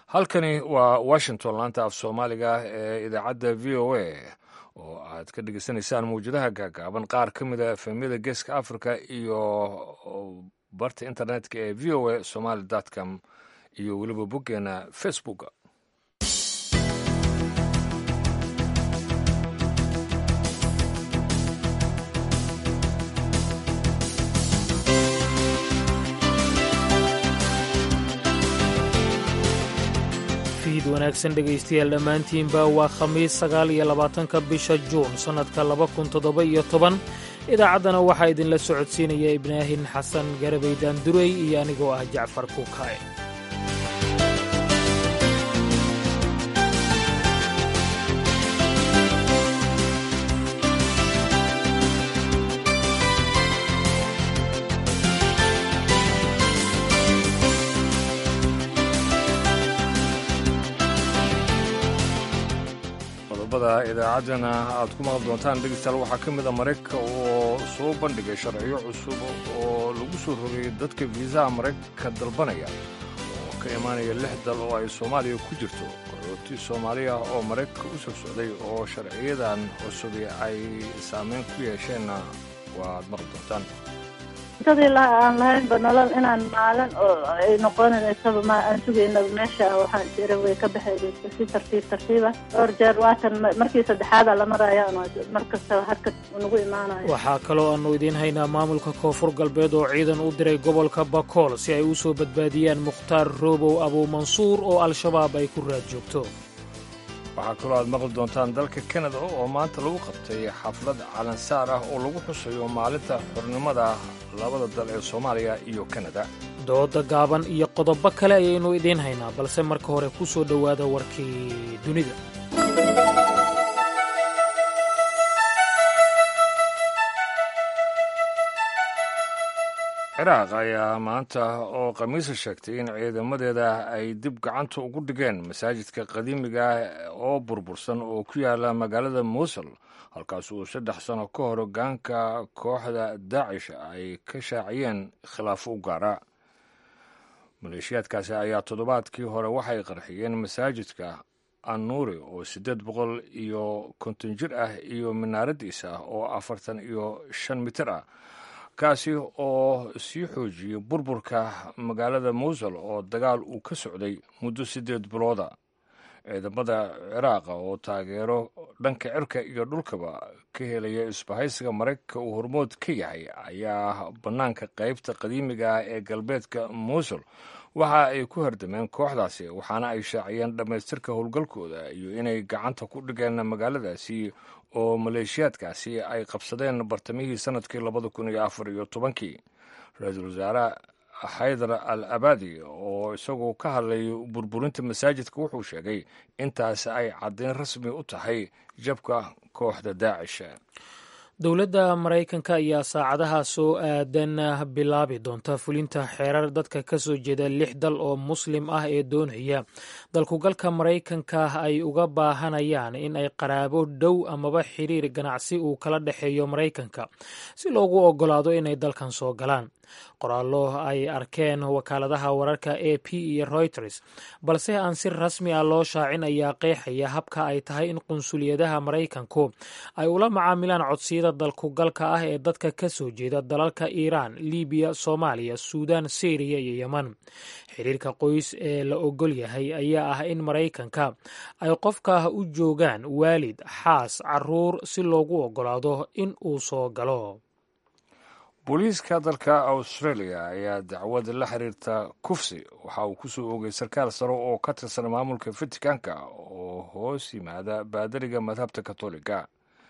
halkani waa washington laanta af soomaaliga ee idaacadda v o a oo aad ka dhegeysanaysaan mawjadaha gaagaaban qaar ka mida efemyada geeska africa iyo barta internetka ee v o a somaly com iyo weliba boggeena facebook fiid wanaagsan dhegaystayaal dhammaantiinba waa khamiis sagaal iyo labaatanka bisha juun sannadka laba kun toddoba iyo toban idaacaddana waxaa idinla socodsiinaya ibraahin xasan garabay daandurey iyo anigoo ah jacfar kuukaaye idaacaddana aad ku maqal doontaan dhegeystayaal waxaa ka mid a maraykanka oo soo bandhigay sharciyo cusub oo lagu soo rogay dadka fiisaha maraykanka dalbanaya oo ka imaanaya lix dal oo ay soomaaliya ku jirto qaxooti soomaaliya oo maraykanka u soo socday oo sharciyadan cusubi ay saameyn ku yeesheenna waaad maqli doontaan intadii aan lahaynba nolol inaan maalin oo ay noqonaysaba ma aan sugaynaba meesha waxaan jira way ka baxaydaysa si tartiib tartiiba dhowr jeer waatan markii saddexaada la maraya mar kastaba harka nagu imaanayo waxaa kaloo aannu idiin haynaa maamulka koonfur galbeed oo ciidan u diray gobolka bakool si ay u soo badbaadiyaan mukhtaar roobow abuumansuur oo al-shabaab ay ku raad joogto waxaa kaloo aad maqli doontaan dalka kanada oo maanta lagu qabtay xaflad calansaar ah oo lagu xusayo maalinta xornimada labada dal ee soomaaliya iyo kanada dooda gaaban iyo qodobo kale ayaynu idiin haynaa balse marka hore ku soo dhowaada warkii dunida ciraaq ayaa maanta oo khamiisa sheegtay in ciidamadeeda ay dib gacanta ugu dhigeen masaajidka qadiimiga oo burbursan oo ku yaala magaalada muusul halkaas uu saddex sano ka hor hogaanka kooxda daacish ay ka shaaciyeen khilaafo u gaara maleeshiyaadkaasi ayaa toddobaadkii hore waxay qarxiyeen masaajidka annuuri oo siddeed boqol iyo konton jir ah iyo minaaradiisa ah oo afartan iyo shan mitir ah kaasi oo sii xoojiyey burburka magaalada muusul oo dagaal uu ka socday muddo siddeed bilooda ciidamada ciraaqa oo taageero dhanka cirka iyo dhulkaba ka helaya isbahaysiga maraykanka uu hormood ka yahay ayaa bannaanka qaybta qadiimiga ah ee galbeedka muusul waxa ay ku hardameen kooxdaasi waxaana ay shaaciyeen dhammaystirka howlgalkooda iyo inay gacanta ku dhigeen magaaladaasi oo maleeshiyaadkaasi ay qabsadeen bartamihii sannadkii labada kun iyo afar iyo tobankii ra-iisul wasaare xaydar al abadi oo isagoo ka hadlay burburinta masaajidka wuxuu sheegay intaas ay caddayn rasmi u tahay jabka kooxda daacish dowladda maraykanka ayaa saacadaha soo aadan bilaabi doonta fulinta xeerar dadka ka soo jeeda lix dal oo muslim ah ee doonaya dalkugalka maraykanka ay uga baahanayaan in ay qaraabo dhow amaba xiriir ganacsi uu kala dhexeeyo maraykanka si loogu oggolaado inay dalkan soo galaan qoraallo ay arkeen wakaaladaha wararka a p iyo reuters balse aan si rasmi ah loo shaacin ayaa qeexaya habka ay tahay in qunsuliyadaha maraykanku ay ula macaamilaan codsiyada dalkugalka ah ee dadka ka soo jeeda dalalka iiraan libiya soomaaliya suudan syriya iyo yeman xiriirka qoys ee la ogol yahay ayaa ah in maraykanka ay qofka u joogaan waalid xaas caruur si loogu oggolaado in uu soo galo booliiska dalka australia ayaa dacwad la xiriirta kufsi waxa uu ku soo oogay sarkaal sare oo ka tirsan maamulka fatikanka oo hoos yimaada baadariga madhabta katoliga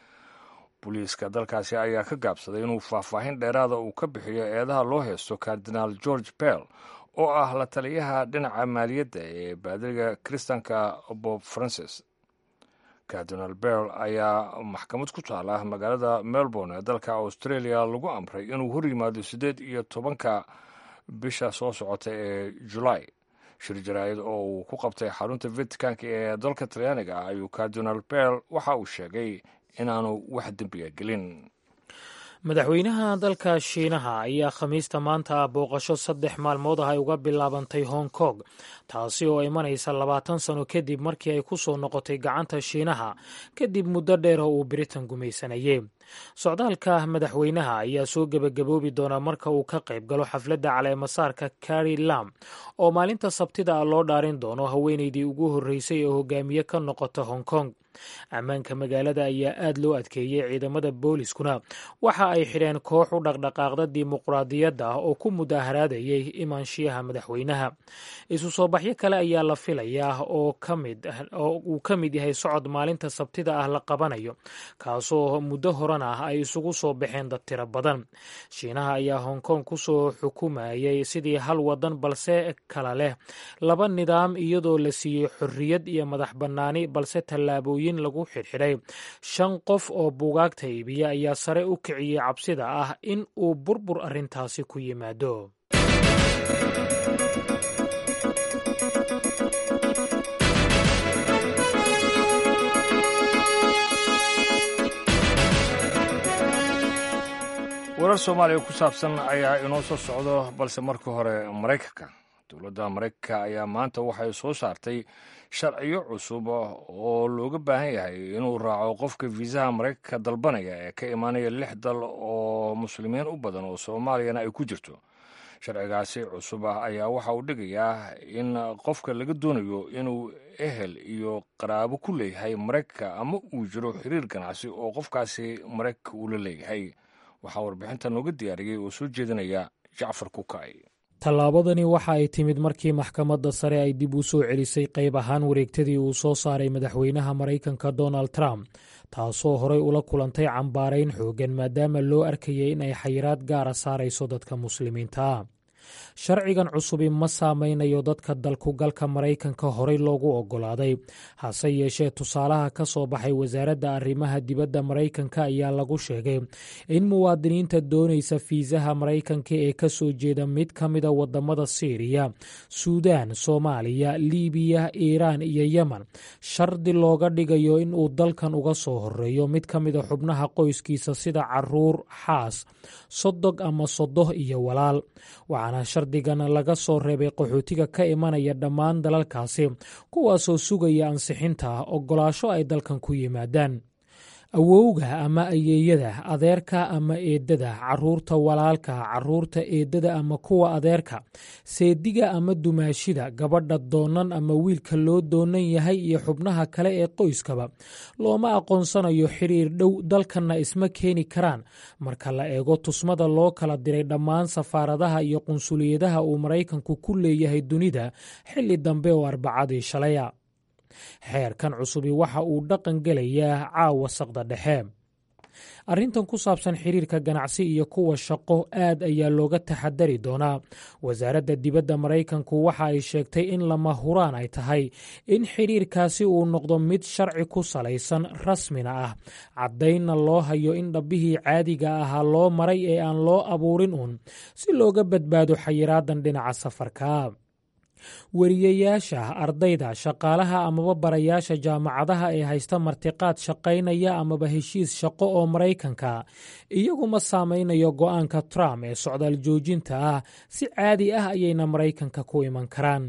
booliiska dalkaasi ayaa ka gaabsaday inuu faahfaahin dheeraada uu ka bixiyo eedaha loo heysto kardinaal george bell oo ah la taliyaha dhinaca maaliyadda ee baadariga kiristanka bob francis kardinal bell ayaa maxkamad ku taala magaalada melbourne ee dalka australia lagu amray inuu hor yimaado siddeed iyo tobanka bisha soo socota ee julaay shir jaraa'id oo uu ku qabtay xarunta vaticanka ee dalka talyaaniga ah ayuu kardinal bell waxa uu sheegay inaanu wax dembiga gelin madaxweynaha dalka shiinaha ayaa khamiista maanta ah booqasho saddex maalmood ah ay uga bilaabantay hong kong taasi oo imanaysa labaatan sano kadib markii ay ku soo noqotay gacanta shiinaha kadib muddo dheer oo uu britain gumaysanayey socdaalka madaxweynaha ayaa soo gebagaboobi doonaa marka uu ka qayb galo xafladda caleemasaarka kari lam oo maalinta sabtida ah loo dhaarin doono haweeneydii ugu horreysay ee hogaamiye ka noqota hong kong ammaanka magaalada ayaa aad loo adkeeyey ciidamada booliskuna waxa ay xidheen koox u dhaqdhaqaaqda dimuqraadiyadda ah oo ku mudaharaadayay imaanshiyaha madaxweynaha isu soo baxyo kale ayaa la filayaa oo uu ka mid yahay socod maalinta sabtida ah la qabanayo kaasoo muddo horan ah ay isugu soo baxeen dad tiro badan shiinaha ayaa hong kong kusoo xukumayay sidii hal wadan balse kala leh laba nidaam iyadoo la siiyey xorriyad iyo madax bannaani balse tallaabooyin lagu xidhxidhay shan qof oo buugaagta iibiya ayaa sare u kiciyey cabsida ah in uu burbur arrintaasi ku yimaado warar soomaaliya ku saabsan ayaa inoo soo socdo balse marka hore maraykanka dowladda maraykanka ayaa maanta waxay soo saartay sharciyo cusub oo looga baahan yahay inuu raaco qofka fiisaha maraykanka dalbanaya ee ka imaanaya lix dal oo muslimiin u badan oo soomaaliyana ay ku jirto sharcigaasi cusub ah ayaa waxa uu dhigayaa in qofka laga doonayo inuu ehel iyo qaraabo ku leeyahay maraykanka ama uu jiro xiriir ganacsi oo qofkaasi maraykanka uu la leeyahay waxaa warbixinta nooga diyaariyey oo soo jeedinaya jacfar kukay tallaabadani waxa ay timid markii maxkamadda sare ay dib u soo celisay qayb ahaan wareegtadii uu soo saaray madaxweynaha maraykanka donald trump taasoo horey ula kulantay cambaarayn xooggan maadaama loo arkayay in ay xayiraad gaara saarayso dadka muslimiinta ah sharcigan cusubi ma saameynayo dadka dalkugalka maraykanka horey loogu oggolaaday hase yeeshee tusaalaha ka soo baxay wasaaradda arrimaha dibadda maraykanka ayaa lagu sheegay in muwaadiniinta doonaysa fiisaha maraykanka ee ka soo jeeda mid ka mida wadamada siiriya suudaan soomaaliya liibiya iiraan iyo yemen shardi looga dhigayo in uu dalkan uga soo horeeyo mid ka mida xubnaha qoyskiisa sida caruur xaas sodog ama sodoh iyo walaal waxaana shardigan laga soo reebay qaxootiga ka imanaya dhammaan dalalkaasi kuwaasoo sugaya ansixinta oggolaasho ay dalkan ku yimaadaan awowga ama ayeeyada adeerka ama eedada caruurta walaalka caruurta eedada ama kuwa adeerka seediga ama dumaashida gabadha doonan ama wiilka loo doonan yahay iyo xubnaha kale ee qoyskaba looma aqoonsanayo xiriir dhow dalkanna isma keeni karaan marka la eego tusmada loo kala diray dhammaan safaaradaha iyo qunsuliyadaha uu maraykanku ku leeyahay dunida xilli dambe oo arbacadii shalaya xeerkan cusubi waxa uu dhaqan gelayaa caawa saqda dhexe arrintan ku saabsan xiriirka ganacsi iyo kuwa shaqo aad ayaa looga taxadari doonaa wasaaradda dibadda maraykanku waxa ay sheegtay in lama huraan ay tahay in xiriirkaasi uu noqdo mid sharci ku salaysan rasmina ah caddaynna loo hayo in dhabbihii caadiga ahaa loo maray ee aan loo abuurin uun si looga badbaado xayiraadan dhinaca safarka weriyayaasha ardayda shaqaalaha amaba barayaasha jaamacadaha ee haysta martiqaad shaqaynaya amaba heshiis shaqo oo maraykanka iyaguma saameynayo go'aanka trump ee socdaal joojinta ah si caadi ah ayayna maraykanka ku iman karaan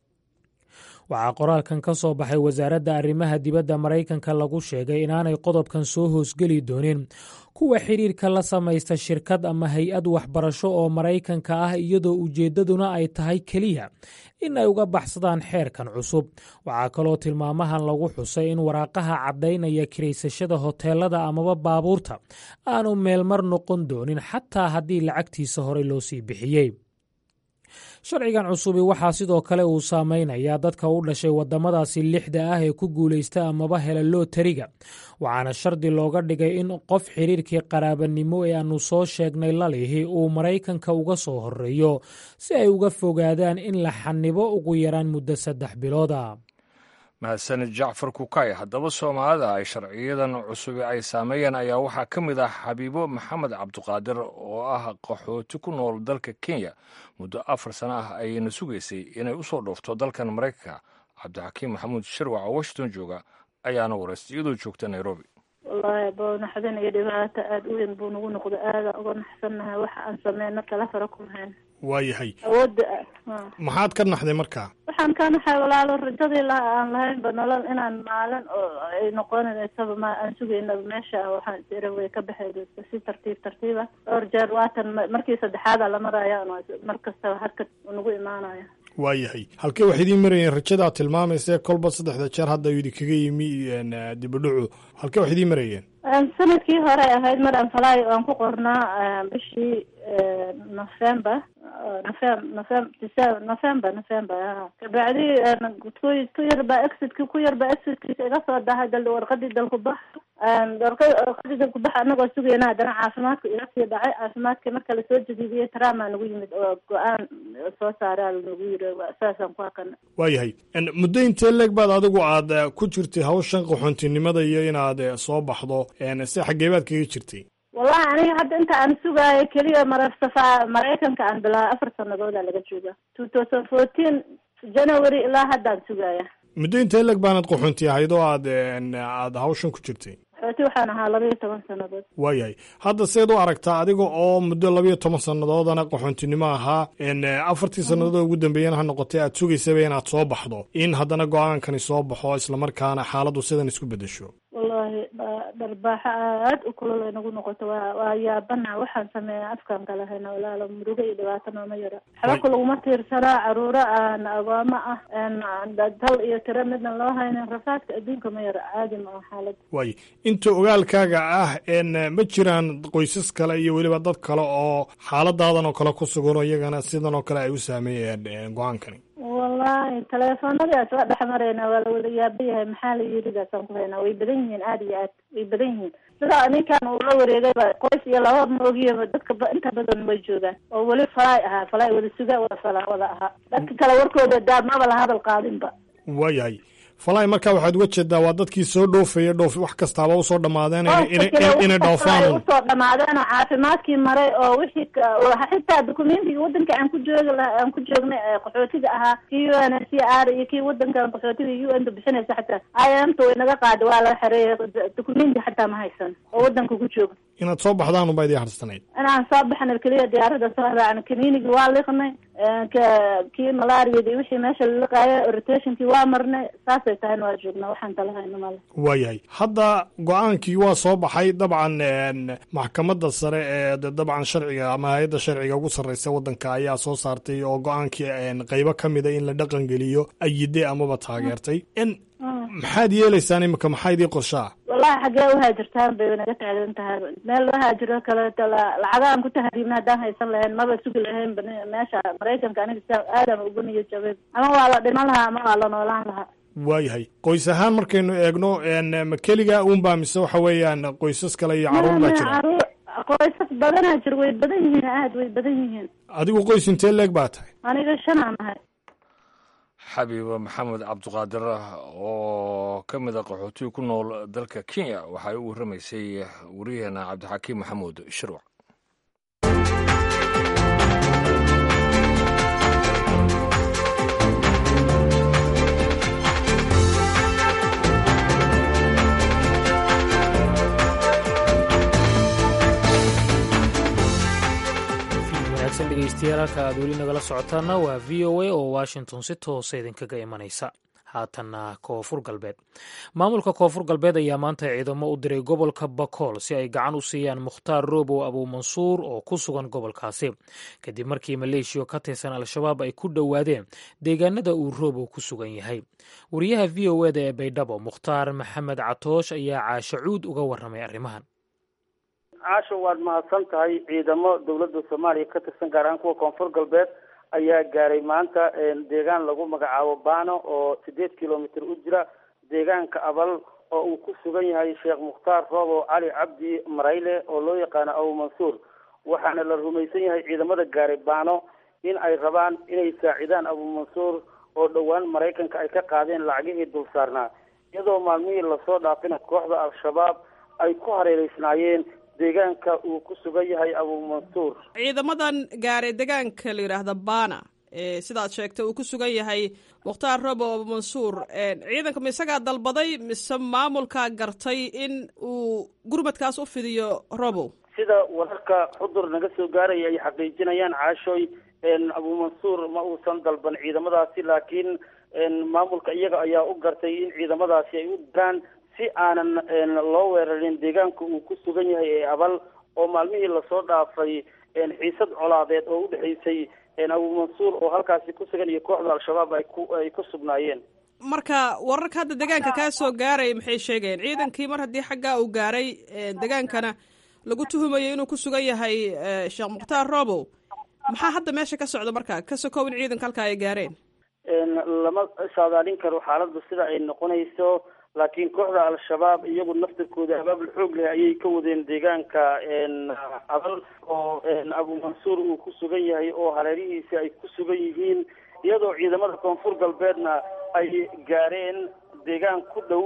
waxaa qoraalkan ka soo baxay wasaaradda arrimaha dibadda maraykanka lagu sheegay inaanay qodobkan soo hoosgeli doonin kuwa xiriirka la samaysta shirkad ama hay-ad waxbarasho oo maraykanka ah iyadoo ujeeddaduna ay tahay keliya in ay uga baxsadaan xeerkan cusub waxaa kaloo tilmaamahan lagu xusay in waraaqaha caddaynaya kiraysashada hoteelada amaba baabuurta aanu meelmar noqon doonin xataa haddii lacagtiisa horey loo sii bixiyey sharcigan cusubi waxaa sidoo kale uu saameynayaa dadka u dhashay waddamadaasi lixda ah ee ku guulaysta amaba hela lootariga waxaana shardi looga dhigay in qof xiriirkii qaraabanimo ee aanu soo sheegnay lalihi uu maraykanka uga soo horeeyo si ay uga fogaadaan in la xanibo ugu yaraan muddo saddex bilooda mahadsanid jacfar kukay haddaba soomaalida ay sharciyadan cusubi ay saameeyeen ayaa waxaa ka mid ah xabiibo maxamed cabduqaadir oo ah qaxooti ku nool dalka kenya muddo afar sano ah ayayna sugaysay inay u soo dhoofto dalkan maraykanka cabdixakiim maxamuud shirwac oo washington jooga ayaana waraystay iyadoo joogta nairobi wallahi bo naxdin iyo dhibaato aada u weyn buu nagu noqday aada uga naxsannahay waxa aan sameyno kala fara kuma hayn waayahay awoodda maxaad ka naxday markaa waxaan ka naxay walaalo rajadii la aan lahaynba nolol inaan maalin oo ay noqonaysaba ma aan sugaynaba meesha waxaan isira way ka baxaysa si tartiib tartiiba dhowr jeer waatan markii saddexaada la maraya mar kastaba harkad nagu imaanaya waayahay halkee wax idiin marayeen rajadaa tilmaamayse kolba saddexda jeer hadda idinkaga yimi dibadhacu halkee wax idiin marayeen sanadkii hore ahayd mar aan falaayo aan ku qornaa bishii november novem novem december november november a kabacdi ku ku yarba exitki ku yarba exitkiisa iga soo dahay dal warqadii dalku bax warqadii dalku bax anagoo sugayna haddana caafimaadka iga sii dhacay caafimaadkii marka lasoo jadiidiyey trama nagu yimid oo go-aan soo saaraa nagu yiri saasaan ku hakana waayahay muddo intee leeg baad adigu aad ku jirtay hawshan qaxoontinimada iyo inaad soo baxdo si xaggee baad kaga jirtay wallahi aniga hadda inta aan sugaayo keliya marar safa maraykanka aan bilaa afar sanadooda laga jooga two thousand fourteen january ilaa haddaan sugaaya muddo intee leeg baanad qaxoonti ahayd oo aad aad hawshan ku jirtay qaxooti waxaan ahaa labaiyo toban sanadood waayahay hadda seed u aragtaa adiga oo muddo labaiyo toban sannadoodana qaxoontinimo ahaa afartii sannadood ugu dambeeyana ha noqotay aad sugaysaba inaad soo baxdo in haddana go-aankani soo baxo islamarkaana xaaladdu sidan isku bedesho wallahi dharbaaxo aad u kulol ay nagu noqoto waa waa yaabana waxaan sameeya afkaan kala hayna walaalo murugo iyo dhibaato nooma yaro xabaka laguma tiirsanaa caruuro aan agooma ah dal iyo tiro midna loo haynin rafaadka adduunka ma yaro caadi ma xaalada waay inta ogaalkaaga ah ma jiraan qoysas kale iyo weliba dad kale oo xaaladaadan oo kale ku sugan oo iyagana sidan oo kale ay u saameeyeen go-aankani wallahi teleefonadaas waa dhex marayna waa la wada yaaba yahay maxaa la yiridaasaan ku haynaa way badan yihiin aada iyo aad way badan yihiin sidaa ninkan uu la wareegayba qoys iyo laba maogiyaba dadka inta badan way joogaan oo weli falaay ahaa falaay wada suga wada fala wada ahaa dadka kale warkooda daa maba la hadal qaadinba waayahay falaay markaa waxaad uga jeedaa waa dadkii soo dhoofaya dhoof wax kastaaba usoo dhamaadeen inay dhoofaan usoo dhamaadeen oo caafimaadkii maray oo wixii xitaa documentigii wadanka aan ku joogi laha aan ku joognay qaxootiga ahaa kii u n h c r iyo kii wadankan qaxootiga u n ta bixinaysa xataa i m ta way naga qaada waa laga xareeyay documenti xataa ma haysan oo wadanka ku jooga inaad soo baxdaan unbaa idii harsanayd inaan soo baxna keliya diyaarada soo raacna kaniinigii waa liqnay kii malaariyada iyo wixii meesha laliqaayo rotationkii waa marnay saasay tahayna waa joognaa waxaan kala hayno male waayahay hadda go-aankii waa soo baxay dabcan maxkamadda sare ee dabcan sharciga ama hay-adda sharciga ugu sarreysa waddanka ayaa soo saartay oo go-aankii qeybo ka mida in la dhaqan geliyo ayide amaba taageertay maxaad yeelaysaan imika maxaa idii qorshaa wallahi xaggee uhaajirtaan bay naga taagan tahay meel loo haajiro kaleeto lacagaan ku tahriibna haddaan haysan lahayn maba sugi lahayn meesha maraykanka aniga aadam ugu niyo jabay ama waa la dhiman lahaa ama waa la noolaan lahaa waayahay qoys ahaan markaynu eegno ma keligaa uunbaa mise waxa weeyaan qoysas kale iyo caruur baa jira qoysas badanaa jir way badan yihiin aad way badan yihiin adigu qoys intee leeg baa tahay aniga shanaan ahay xabiiba maxamed cabdiqaadir oo ka mid a qaxootiga ku nool dalka kenya waxay u warramaysay wariyaheena cabdixakiim maxamuud shirwac dhegeystayaal halka aad weli nagala socotaana waa v o a oo washington si toosa idinkaga imanaysa haatanna koonfur galbeed maamulka koonfur galbeed ayaa maanta ciidamo u diray gobolka bakool si ay gacan u siiyaan mukhtaar roobow abuumansuur oo ku sugan gobolkaasi kadib markii maleeshiya ka tirsan al-shabaab ay ku dhowaadeen deegaanada uu roobow ku sugan yahay wariyaha v o eda ee baydhabo mukhtaar maxamed catoosh ayaa caashacuud uga warramay arrimahan caasho waad mahadsan tahay ciidamo dowladda soomaaliya ka tirsan gaar ahaan kuwa koonfur galbeed ayaa gaaray maanta deegaan lagu magacaabo bano oo sideed kilomitr u jira deegaanka abal oo uu ku sugan yahay sheekh mukhtaar roobo cali cabdi marayle oo loo yaqaano abu mansuur waxaana la rumaysan yahay ciidamada gaaray bano in ay rabaan inay saacidaan abu mansuur oo dhowaan maraykanka ay ka qaadeen lacagihii dul saarnaa iyadoo maalmihii lasoo dhaafina kooxda al-shabaab ay ku hareereysnaayeen deegaanka uu ku sugan yahay abu mansuur ciidamadan gaaray deegaanka la yidhaahda bana sidaad sheegtay uu ku sugan yahay mukhtaar robo mansuur ciidanka ma isagaa dalbaday mise maamulkaa gartay in uu gurmadkaas u fidiyo robow sida wararka xudur naga soo gaaraya ay xaqiijinayaan caashooy abuumansuur ma uusan dalban ciidamadaasi laakiin maamulka iyaga ayaa u gartay in ciidamadaasi ay u diraan si aanan loo weerarin deegaanka uu ku sugan yahay ee abal oo maalmihii lasoo dhaafay xiisad colaadeed oo udhexaysay abuumansuur oo halkaasi ku sugan iyo kooxda al-shabaab ay ku ay ku sugnaayeen marka wararka hadda deegaanka kaa soo gaaraya maxay sheegayeen ciidankii mar haddii xaggaa uu gaaray degaankana lagu tuhumayo inuu ku sugan yahay sheekh mukhtaar robow maxaa hadda meesha ka socda marka ka sokow in ciidanka halkaa ay gaareen lama saadaalin karo xaaladda sida ay noqonayso laakiin kooxda al-shabaab iyagu naftirkooda abaabul xoog leh ayay ka wadeen deegaanka abal oo abuumansuur uu ku sugan yahay oo hareerihiisa ay ku sugan yihiin iyadoo ciidamada koonfur galbeedna ay gaareen deegaan ku dhow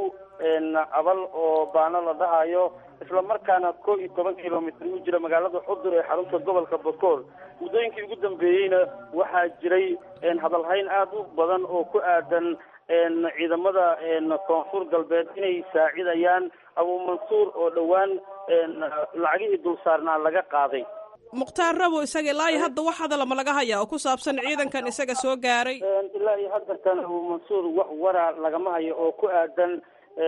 abal oo baano la dhahayo isla markaana koo iyo toban kilomitr u jira magaalada xudur ee xarunta gobolka bakool muddooyinkii ugu dambeeyeyna waxaa jiray hadalhayn aada u badan oo ku aadan ciidamada koonfur galbeed inay saacidayaan abuumansuur oo dhowaan lacagihii dulsaarnaa laga qaaday mukhtaar rabo isaga ilaa iyo hadda wax hadalama laga hayaa oo ku saabsan ciidankan isaga soo gaaray ilaa iyo haddartan abuumansuur wax wara lagama hayo oo ku aadan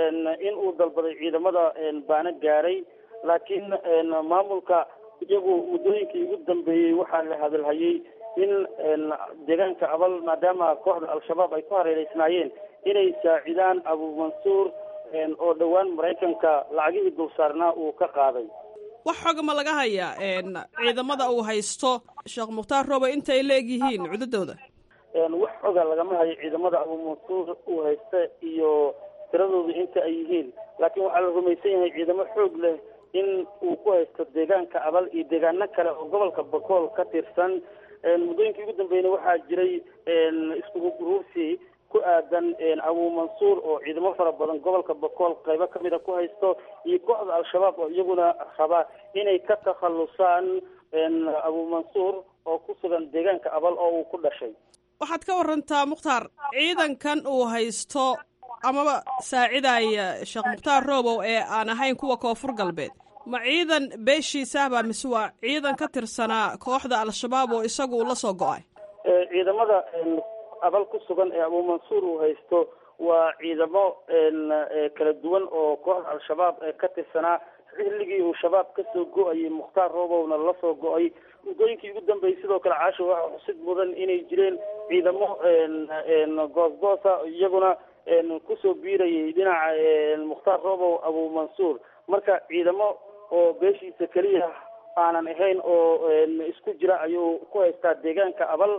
in uu dalbaday ciidamada baana gaaray laakiin maamulka iyagu muddooyinkii ugu dambeeyey waxaa la hadalhayay in deegaanka abal maadaama kooxda al-shabaab ay ku hareereysnaayeen inay saacidaan abuumansuur oo dhowaan maraykanka lacagihii dulsaarnaa uu ka qaaday wax xoga ma laga hayaa ciidamada uu haysto sheekh mukhtaar robo intay la eg yihiin cududooda wax xoga lagama hayo ciidamada abuumansuur uu haysta iyo tiradooda inta ay yihiin laakiin waxaa la rumaysan yahay ciidamo xoog leh in uu ku haysto deegaanka abal iyo deegaano kale oo gobolka bakool ka tirsan muddooyinkii ugu dambeeyna waxaa jiray iskugu guruursi ku aadan abuumansuur oo ciidamo fara badan gobolka bakool qaybo kamida ku haysto iyo kooxda al-shabaab oo iyaguna raba inay ka takhalusaan abuumansuur oo ku sugan deegaanka abal oo uu ku dhashay waxaad ka warantaa mukhtaar ciidankan uu haysto amaba saacidaya sheekh mukhtaar robow ee aan ahayn kuwa koonfur galbeed ma ciidan beeshiisaahbaa mise waa ciidan ka tirsanaa kooxda al-shabaab oo isagu uu la soo go-ay ciidamada abal ku sugan ee abuumansuur uu haysto waa ciidamo kala duwan oo kooxda al-shabaab ka tirsanaa xilligii uu shabaab kasoo go-ayay mukhtaar robowna la soo go-ay muddooyinkii ugu dambeeyey sidoo kale caasho waxaa xusid mudan inay jireen ciidamo goosgoosa iyaguna kusoo biirayay dhinaca mukhtaar robow abuumansuur marka ciidamo oo beeshiisa keliya aanan ahayn oo isku jira ayuu ku haystaa deegaanka abal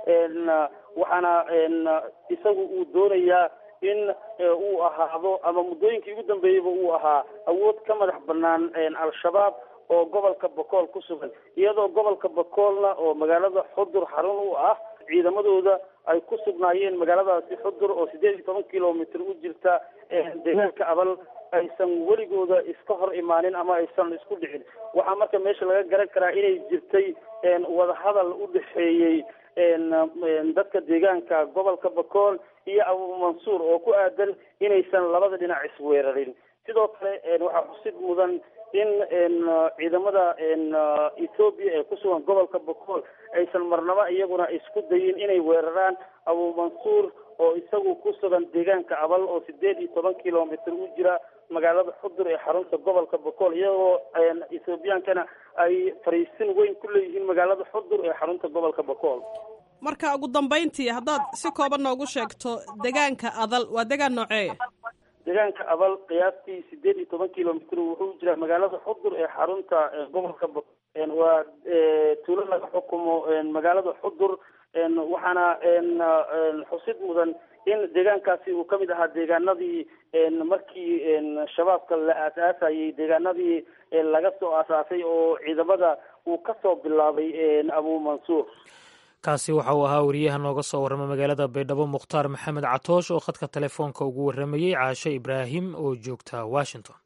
waxaana isagu uu doonayaa in uu ahaado ama muddooyinkii ugu dambeeyeyba uu ahaa awood ka madax banaan al-shabaab oo gobolka bakool ku sugan iyadoo gobolka bakoolna oo magaalada xudur xarun u ah ciidamadooda ay ku sugnaayeen magaaladaasi xudur oo sideed iyo toban kilomitr u jirta deegaanka abal aysan weligooda iska hor imaanin ama aysan isku dhicin waxaa marka meesha laga garan karaa inay jirtay wadahadal u dhexeeyey dadka deegaanka gobolka bakool iyo abuumansuur oo ku aadan inaysan labada dhinac isweerarin sidoo kale waxaa xusid mudan in ciidamada ethoobiya ee ku sugan gobolka bakool aysan marnaba iyaguna isku dayin inay weeraraan abuumansuur oo isagu ku sugan deegaanka abal oo sideed iyo toban kilomitr u jira magaalada xudur ee xarunta gobolka bakool iyagoo ethoobiyankana ay fariisin weyn ku leeyihiin magaalada xudur ee xarunta gobolka bakool marka ugu dambeyntii haddaad si kooban noogu sheegto deegaanka adal waa deegaan nooceeya deegaanka abal qiyaastii sideed iyo toban kilomitr wuxuu jiraa magaalada xudur ee xarunta gobolka bakool waa tuulo laga xukumo magaalada xudur waxaana xusid mudan in deegaankaasi uu kamid ahaa deegaanadii markii shabaabka la aasaasayay deegaanadii laga soo aasaasay oo ciidamada uu kasoo bilaabay abuumansuur kaasi waxa uu ahaa wariyaha nooga soo warrama magaalada baydhabo mukhtaar maxamed catoosh oo khadka telefoonka ugu warramayey caasho ibraahim oo joogta washington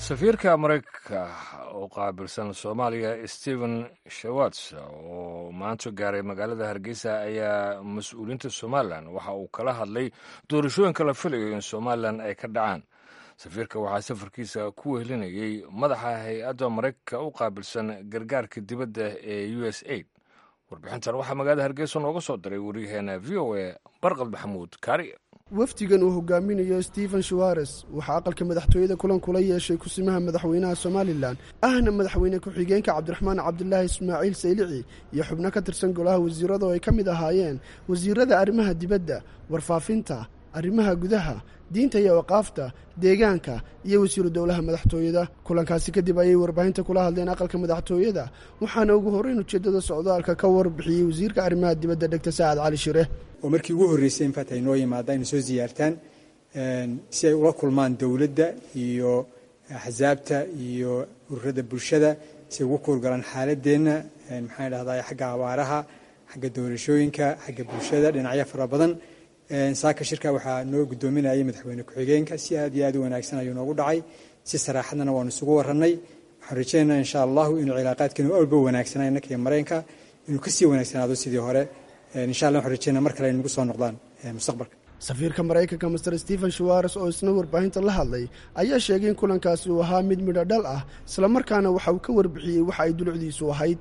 safiirka maraykanka oo qaabilsan soomaaliya stephen shawats oo maanta gaaray magaalada hargeysa ayaa mas-uuliyiinta somalilan waxa uu kala hadlay doorashooyinka la filayo in somalilan ay ka dhacaan safiirka waxaa safarkiisa ku wehelinayey madaxa hay-adda maraykanka u qaabilsan gargaarka dibadda ee u s aid warbixintan waxaa magaalada hargeysa nooga soo diray waryaheena v o a barqad maxamuud kaari wafdigan uu hogaaminayo stephen shawares waxaa aqalka madaxtooyada kulan kula yeeshay kusimaha madaxweynaha somalilan ahna madaxweyne ku-xigeenka cabdiraxmaan cabdulaahi ismaaciil saylici iyo xubno ka tirsan golaha wasiirada oo ay ka mid ahaayeen wasiirada arrimaha dibadda warfaafinta arrimaha gudaha diinta iyo waqaafta deegaanka iyo wasiiru dowlaha madaxtooyada kulankaasi kadib ayay warbaahinta kula hadleen aqalka madaxtooyada waxaana ugu horreyn ujeeddada socdaalka ka warbixiyey wasiirka arrimaha dibadda dhegta sacad cali shire oo markii ugu horreysay infaat ay noo yimaadaan inay soo siyaartaan si ay ula kulmaan dowladda iyo axsaabta iyo ururada bulshada si ay ugu kuurgalaan xaaladeenna maxaan idhahdaa xagga abaaraha xagga doorashooyinka xagga bulshada dhinacyo fara badan saaka shirka waxaa noo guddoominayay madaxweyne ku-xigeenka si aad iyo aad u wanaagsan ayuu noogu dhacay si saraaxadnana waanu isugu warannay waxaan rajaynaynaa insha allahu inuu cilaaqaadkeenu awlba wanaagsanaa innaka iyo mareenka inuu kasii wanaagsanaado sidii hore insha allah waxaan rajaynaa mar kale ay nagu soo noqdaan mustaqbalka safiirka maraykanka master stephen shawares oo isna warbaahinta la hadlay ayaa sheegay in kulankaasi uu ahaa mid midho dhal ah islamarkaana waxa uu ka warbixiyey waxa ay dulucdiisu ahayd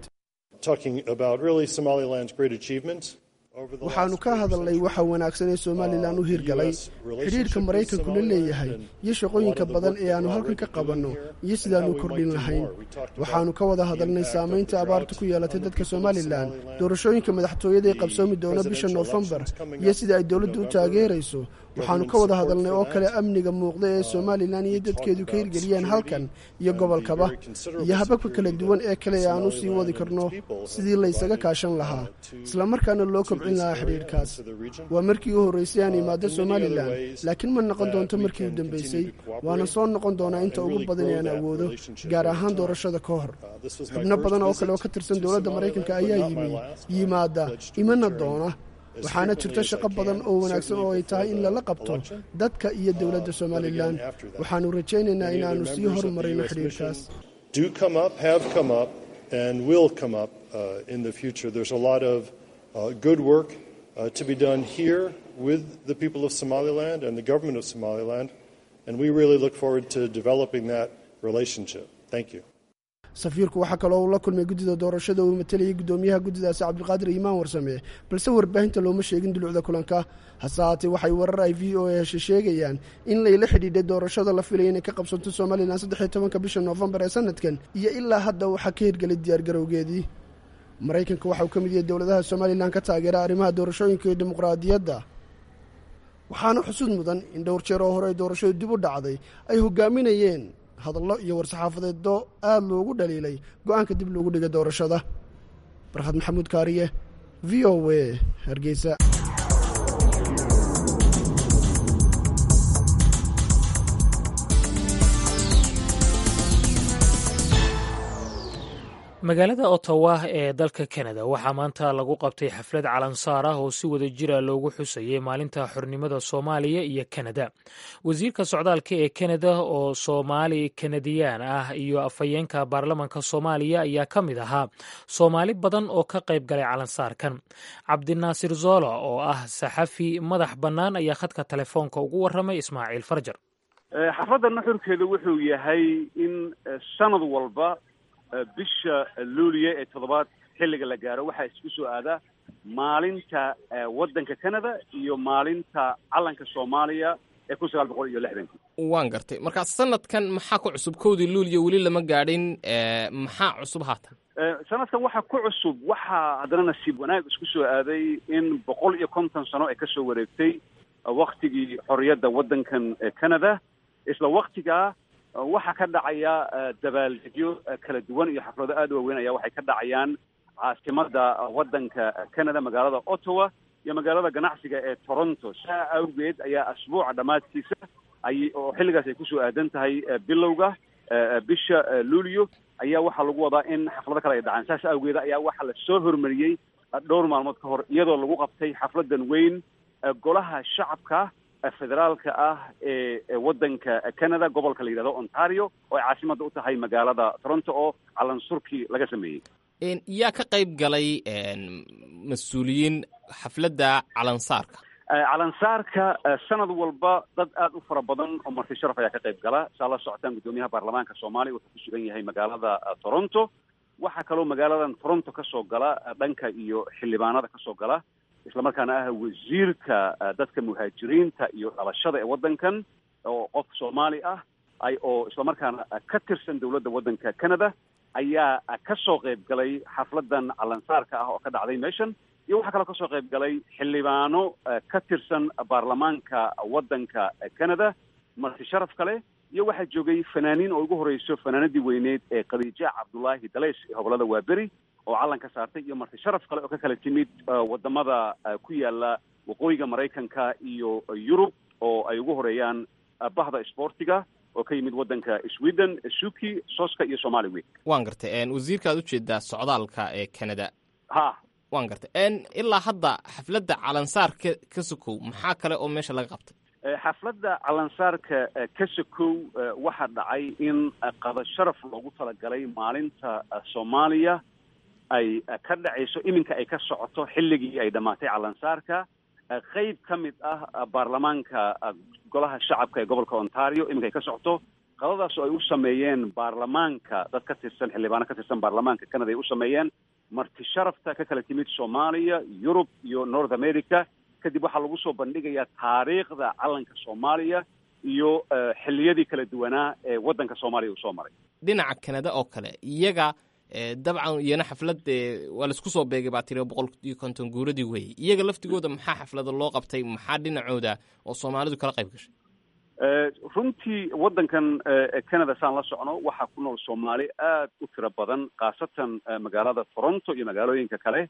waxaannu ka hadalnay waxa wanaagsan ee somalilan u hirgalay xidhiidhka maraykanku la leeyahay iyo shaqooyinka badan ee aannu halkan ka qabanno iyo sidaannu kordhin lahayn waxaannu ka wada hadalnay saamaynta abaarta ku yeelatay dadka somalilan doorashooyinka madaxtooyada ee qabsoomi doona bisha noofembar iyo sida ay dowladdu u taageerayso waxaannu ka wada hadalnay oo kale amniga muuqda ee somalilan iyo dadkeedu ka hirgeliyeen halkan iyo gobolkaba iyo hababka kala duwan ee kale ee aan u sii wadi karno sidii laysaga kaashan lahaa islamarkaana loo kobcin lahaa xidhiidhkaas waa markii u horraysay aan imaado somalilan laakiin ma noqon doonto markii u dambaysay waana soo noqon doonaa inta ugu badan ee aan awoodo gaar ahaan doorashada ka hor xubno badan oo kale oo ka tirsan dowladda maraykanka ayaa yimi yimaada imana doona waxaana jirta shaqo badan oo wanaagsan oo ay tahay in lala qabto dadka iyo dowladda somalilan waxaannu rajaynaynaa inaannu sii horumarino xidhiidhkaas good work uh, to be done here with the people of Somaliland and the government of Somaliland, and we really look forward to developing that relationship. Thank you. safiirku waxaa kaloo uu la kulmay guddida doorashada uu matalayay guddoomiyaha guddidaasi cabdulqaadir iimaan warsame balse warbaahinta looma sheegin dulucda kulanka hase haatee waxay warar ay v o a heshe sheegayaan in layla xidhiidhay doorashada la filaya inay ka qabsanto somalilan saddexiyo tobanka bisha noofembar ee sanadkan iyo ilaa hadda waxaa ka hirgelay diyaargarowgeedii maraykanka waxa uu ka mid yahay dowladaha somalilan ka taageera arrimaha doorashooyinka iyo dimuqraadiyadda waxaana xusud mudan in dhowr jeer oo hore ay doorashadu dib u dhacday ay hogaaminayeen hadallo iyo war-saxaafadeeddo aada loogu dhaliilay go-aanka dib loogu dhigay doorashada barkhad maxamuud kaariye v o a hargeysa magaalada ottawa ee dalka kanada waxaa maanta lagu qabtay xaflad calansaar ah oo si wada jira loogu xusayay maalinta xornimada soomaaliya iyo kanada wasiirka socdaalka ee kanada oo soomaali kanadiyaan ah iyo afhayeenka baarlamanka soomaaliya ayaa ka mid ahaa soomaali badan oo ka qayb galay calansaarkan cabdinaasir zoola oo ah saxafi madax bannaan ayaa khadka telefoonka ugu warramay ismaaciil farjar xafladda nuxurkeedu wuxuu yahay in sanad walba bisha luuliya ee toddobaad xilliga la gaaro waxaa isku soo aadaa maalinta waddanka canada iyo maalinta calanka soomaaliya ee kun sagaal boqol iyo lixdanki waan gartay markaa sanadkan maxaa ku cusub kowdii luuliya weli lama gaadhin maxaa cusub haatan sanadkan waxaa ku cusub waxaa haddana nasiib wanaag isku soo aaday in boqol iyo konton sano ay kasoo wareegtay waktigii xorriyadda waddankan canada isla waktigaa waxaa ka dhacaya dabaaldegyo kala duwan iyo xaflado aada u waaweyn ayaa waxay ka dhacayaan caasimada waddanka canada magaalada ottawa iyo magaalada ganacsiga ee toronto saa awgeed ayaa asbuuca dhammaadkiisa ay oo xilligaas ay kusoo aadan tahay bilowga bisha luulio ayaa waxaa lagu wadaa in xaflado kale ay dhacaan saas awgeed ayaa waxaa la soo hormariyey dhowr maalmood ka hor iyadoo lagu qabtay xafladan weyn golaha shacabka federaalka ah ee waddanka canada gobolka la yidhahdo ontario oo ay caasimadda u tahay magaalada toronto oo calansurkii laga sameeyey yaa ka qayb galay mas-uuliyiin xafladda calansaarka calansaarka sanad walba dad aada u fara badan oo marti sharaf ayaa ka qayb gala saa la socotaan guddoomiyaha baarlamaanka soomaaliya wuxuu ku sugan yahay magaalada toronto waxaa kaloo magaaladan toronto ka soo gala dhanka iyo xildhibaanada ka soo gala islamarkaana ah wasiirka dadka muhaajiriinta iyo dhalashada ee waddankan oo qof soomaali ah ay oo islamarkaana ka tirsan dowladda waddanka canada ayaa ka soo qayb galay xafladan calansaarka ah oo ka dhacday meeshan iyo waxaa kaloo kasoo qayb galay xildhibaano ka tirsan baarlamaanka waddanka canada marti sharaf kale iyo waxaa joogay fanaaniin oo ugu horeyso fanaanadii weyneed ee khadiija cabdullaahi daleys ee hobolada waaberi oo calan ka saartay iyo marti sharaf kale oo ka kala timid wadamada ku yaala waqooyiga maraykanka iyo yurub oo ay ugu horeeyaan bahda isboortiga oo ka yimid waddanka sweden suki soska iyo somali week waan gartay wasiirka aad ujeedaa socdaalka ee canada ha waan gartay ilaa hadda xafladda calansaarka ka sokow maxaa kale oo meesha laga qabtay xafladda calansaarka ka sokow waxaa dhacay in qada sharaf loogu talagalay maalinta soomaaliya ay ka dhacayso iminka ay ka socoto xilligii ay dhammaatay calansaarka qeyb ka mid ah baarlamaanka golaha shacabka ee gobolka ontario iminka ay ka socoto qadadaas oo ay u sameeyeen baarlamaanka dad ka tirsan xildhibaano ka tirsan baarlamaanka canada ay u sameeyeen marti sharafta ka kala timid soomaaliya yurub iyo north america kadib waxaa lagu soo bandhigayaa taariikhda calanka soomaaliya iyo xilliyadii kala duwanaa ee waddanka soomaaliya uu soo maray dhinaca canada oo kale iyaga dabcan iyana xaflad waa laisku soo beegay baa tiri boqol iyo konton guuradii weeye iyaga laftigooda maxaa xaflada loo qabtay maxaa dhinacooda oo soomaalidu kala qayb gashay runtii waddankan canada saan la socno waxaa ku nool soomaali aad u tiro badan khaasatan magaalada toronto iyo magaalooyinka kale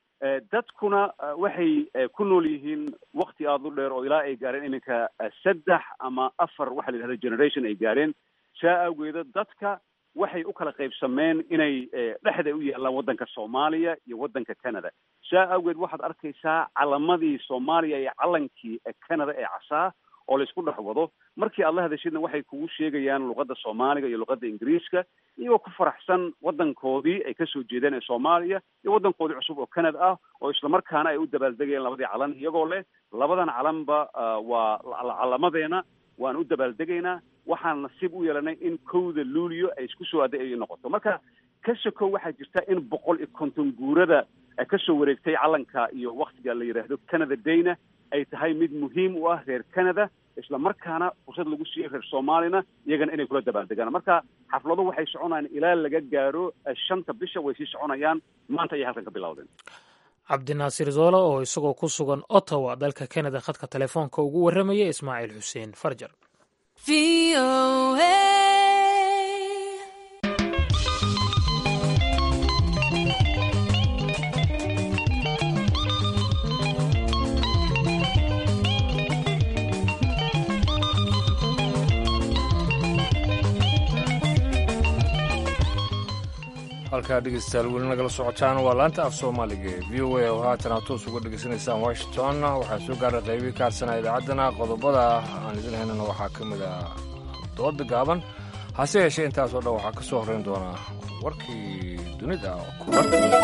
dadkuna waxay ku nool yihiin wakti aada u dheer oo ilaa ay gaareen iminka saddex ama afar waxa la yidhahda generation ay gaareen saa awgeeda dadka waxay u kala qaybsameen inay dhexda u yaallaan waddanka soomaaliya iyo waddanka canada saa awgeed waxaad arkaysaa calamadii soomaaliya iyo calankii canada ee casaa oo laisku dhex wado markii aad la hadashidna waxay kugu sheegayaan luqadda soomaaliga iyo luqadda ingiriiska iyagoo ku faraxsan waddankoodii ay kasoo jeedeen ee soomaaliya iyo waddankoodii cusub oo canada ah oo islamarkaana ay u dabaaldegayeen labadii calan iyagoo leh labadan calanba waa calamadeena waan u dabaaldegaynaa waxaan nasiib u yeelanay in kowda luulio ay isku soo aaday ay noqoto marka ka sokow waxaa jirta in boqol iyo konton guurada kasoo wareegtay calanka iyo waktiga la yidhaahdo canada dayna ay tahay mid muhiim u ah reer canada isla markaana fursad lagu siiyey reer soomaalina iyagana inay kula dabaaldegaan marka xafladu waxay soconayaan ilaa laga gaaro shanta bisha way sii soconayaan maanta ayay halkan ka bilowdeen cabdinaasir zoolo oo isagoo ku sugan ottawa dalka canada khadka telefoonka ugu warramaya ismaaciil xuseen farjar halkaa dhegeystayaal weli nagala socotaan waa laanta af soomaaliga ee v o a oo haatan aad toos uga dhegaysanaysaan washington waxaan soo gaaray qaybii kaarsanaa idaacaddana qodobada aan idin haynana waxaa ka mid ah dooda gaaban hase yeeshee intaasoo dhan waxaa ka soo horrayn doonaa warkii dunida kulan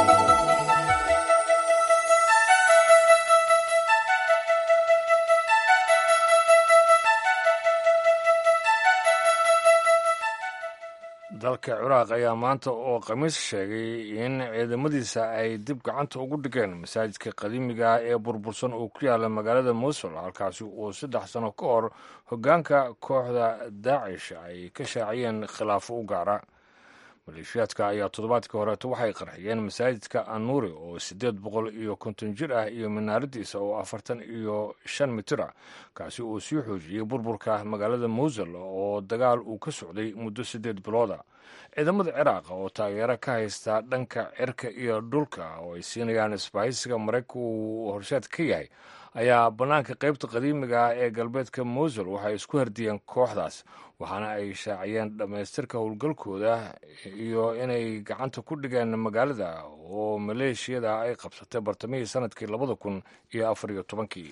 dalka ciraaq ayaa maanta oo khamiis sheegay in ciidamadiisa ay dib gacanta ugu dhigeen masaajidka qadiimiga ah ee burbursan oo ku yaala magaalada mosul halkaasi uu saddex sano ka hor hoggaanka kooxda daacish ay ka shaaciyeen khilaafo u gaara maleeshiyaadka ayaa toddobaadkii horeeto waxay qarxiyeen masaajidka anuuri oo siddeed boqol iyo konton jir ah iyo minaaradiisa oo afartan iyo shan mitir ah kaasi uu sii xoojiyey burburka magaalada mowsul oo dagaal uu ka socday muddo siddeed bilooda ciidamada ciraaq oo taageero ka haysta dhanka cirka iyo dhulka oo ay siinayaan isbahaysiga maraykanka uu horshaad ka yahay ayaa bannaanka qaybta qadiimiga ah ee galbeedka mowsul waxay isku hardiyeen kooxdaas waxaana ay shaaciyeen dhammaystirka howlgalkooda iyo inay gacanta ku dhigeen magaalada oo maleeshiyada ay qabsatay bartamihii sanadkii labada kun iyo afar iyo tobankii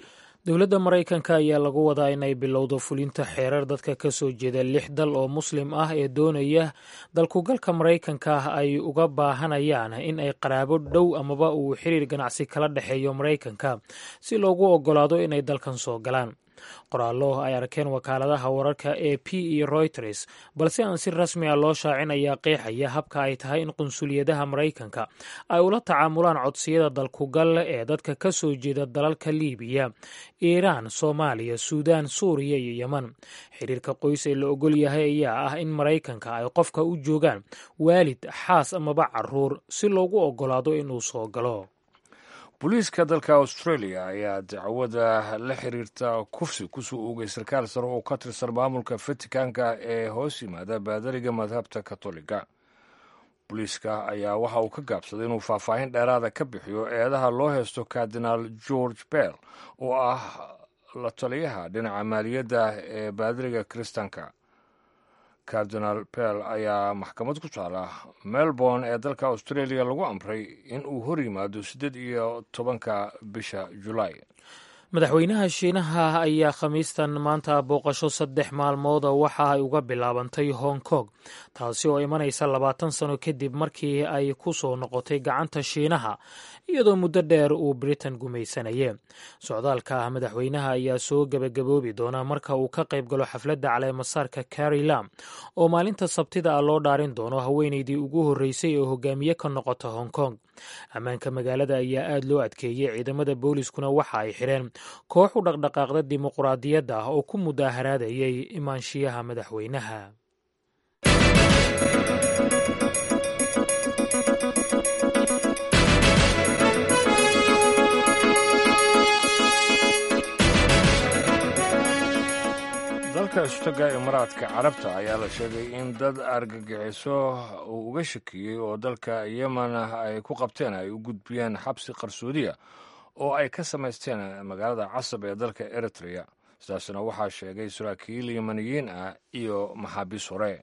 dowladda maraykanka ayaa lagu wadaa inay bilowdo fulinta xeerar dadka ka soo jeeda lix dal oo muslim ah ee doonaya dalkugalka maraykanka ay uga baahanayaan in ay qaraabo dhow amaba uu xiriir ganacsi kala dhexeeyo maraykanka si loogu oggolaado inay dalkan soo galaan qoraallo ay arkeen wakaaladaha wararka a p iyo reuters balse aan si rasmi a loo shaacin ayaa qeexaya habka ay tahay in qunsuliyadaha maraykanka ay ula tacaamulaan codsiyada dalkugal ee dadka ka soo jeeda dalalka liibiya iiraan soomaaliya suudaan suuriya iyo yeman xiriirka qoys ee la ogol yahay ayaa ah in maraykanka ay qofka u joogaan waalid xaas amaba caruur si loogu oggolaado inuu soo galo booliiska dalka australia ayaa dacwada la xiriirta kufsi kusoo oogay sarkaal sare oo ka tirsan maamulka vaticanka ee hoos yimaada baadariga madhabta katoliga booliiska ayaa waxa uu ka gaabsaday inuu faahfaahin dheeraada ka bixiyo eedaha loo heysto kardinaal george bell oo ah la taliyaha dhinaca maaliyadda ee baadariga kiristanka cardinal bell ayaa maxkamad ku taala melbourne ee dalka australia lagu amray in uu hor yimaado siddeed iyo tobanka bisha julaay madaxweynaha shiinaha ayaa khamiistan maanta booqasho saddex maalmooda waxa ay uga bilaabantay hong kong taasi oo imanaysa labaatan sano kadib markii ay ku soo noqotay gacanta shiinaha iyadoo muddo dheer uu britain gumaysanaye socdaalka madaxweynaha ayaa soo gebagaboobi doona marka uu ka qayb galo xafladda caleemasaarka carri lam oo maalinta sabtida ah loo dhaarin doono haweeneydii ugu horreysay oo hogaamiye ka noqota hong kong ammaanka magaalada ayaa aad loo adkeeyey ciidamada booliiskuna waxa ay xidheen koox u dhaqdhaqaaqda dimuquraadiyadda ah oo ku mudaaharaadayay imaanshiyaha madaxweynaha dalka istaga imaaraadka carabta ayaa la sheegay in dad argagixiso uu uga shakiyey oo dalka yemen ay ku qabteen ay u gudbiyeen xabsi qarsoodiya oo ay ka samaysteen magaalada casab ee dalka eritrea sidaasna waxaa sheegay saraakiil yemaniyiin ah iyo maxaabiis hore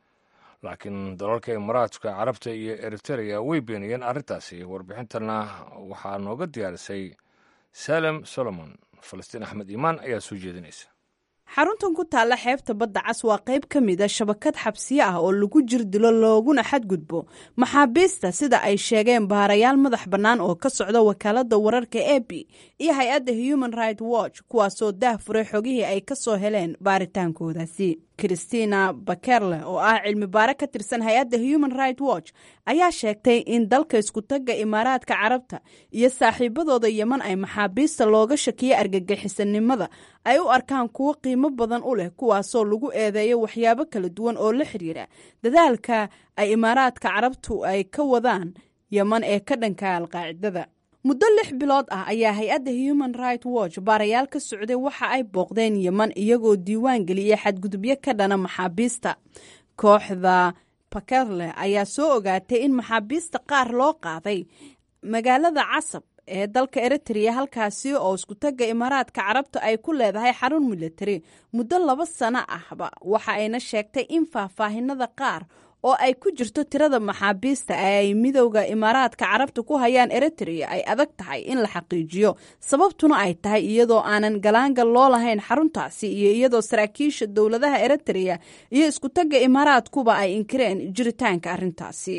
laakiin dalalka imaaraadka carabta iyo eritrea way beeniyeen arrintaasi warbixintana waxaa nooga diyaarisay salem solomon falastiin axmed iimaan ayaa soo jeedinaysa xaruntan ku taalla xeebta badda cas waa qayb ka mid a shabakad xabsiye ah oo lagu jir dilo looguna xadgudbo maxaabiista sida ay sheegeen baarayaal madax bannaan oo ka socda wakaaladda wararka e b iyo hay-adda human right watch kuwaasoo daah furay xogihii ay ka soo heleen baaritaankoodaasi christina bakerle oo ah cilmi baare ka tirsan hay-adda human right watch ayaa sheegtay in dalka iskutagga imaaraadka carabta iyo saaxiibadooda yeman ay maxaabiista looga shakiyo argagixisanimada ay u arkaan kuwo qiimo badan u leh kuwaasoo lagu eedeeyo waxyaabo kala duwan oo la xiriira dadaalka ay imaaraadka carabtu ay ka wadaan yeman ee ka dhanka alqaacidada muddo lix bilood ah ayaa hay-adda human right watch baarayaal ka socday waxa ay booqdeen yeman iyagoo diiwaan geliyay xadgudubyo ka dhana maxaabiista kooxda bakerle ayaa soo ogaatay in maxaabiista qaar loo qaaday magaalada casab ee dalka eritrea halkaasi oo iskutagga imaaraadka carabta ay ku leedahay xarun militari muddo laba sano ahba waxa ayna sheegtay in faahfaahinada qaar oo ay ku jirto tirada maxaabiista ee ay midowda imaaraadka carabta ku hayaan eritrea ay adag tahay in la xaqiijiyo sababtuna ay tahay iyadoo aanan galaangal loo lahayn xaruntaasi iyo iyadoo saraakiisha dowladaha eritrea iyo iskutagga imaaraadkuba ay inkireen jiritaanka arrintaasi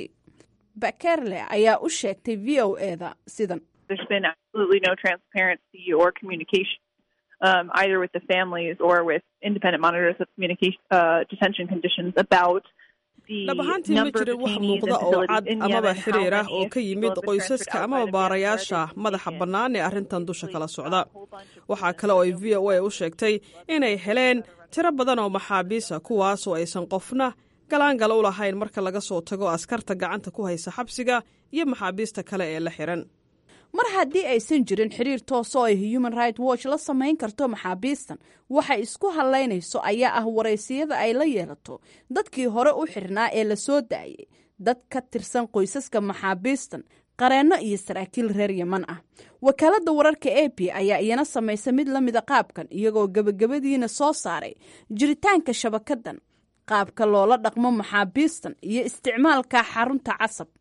bakerle ayaa u sheegtay v o eda sidan there's been absolutely no transparency or communication um, either with the families or with independent monitors of communication uh, detention conditions about dhab ahaantii ma jirin wax muuqda oo cad amaba xiriir ah oo ka yimid qoysaska amaba baarayaasha madaxa bannaan ee arrintan dusha kala socda waxaa kale oo ay v o a u sheegtay inay heleen tiro badan oo maxaabiisa kuwaasoo aysan qofna galaangala u lahayn marka laga soo tago askarta gacanta ku haysa xabsiga iyo maxaabiista kale ee la xiran mar haddii aysan jirin xiriir toos oo ay human right watch la samayn karto maxaabiistan waxay isku hadlaynayso ayaa ah waraysiyada ay la yeelato dadkii hore u xirnaa ee la soo daayay dad ka tirsan qoysaska maxaabiistan qareenno iyo saraakiil reer yeman ah wakaaladda wararka a p ayaa iyana samaysa mid la mida qaabkan iyagoo gebagabadiina soo saaray jiritaanka shabakadan qaabka loola dhaqmo maxaabiistan iyo isticmaalka xarunta casab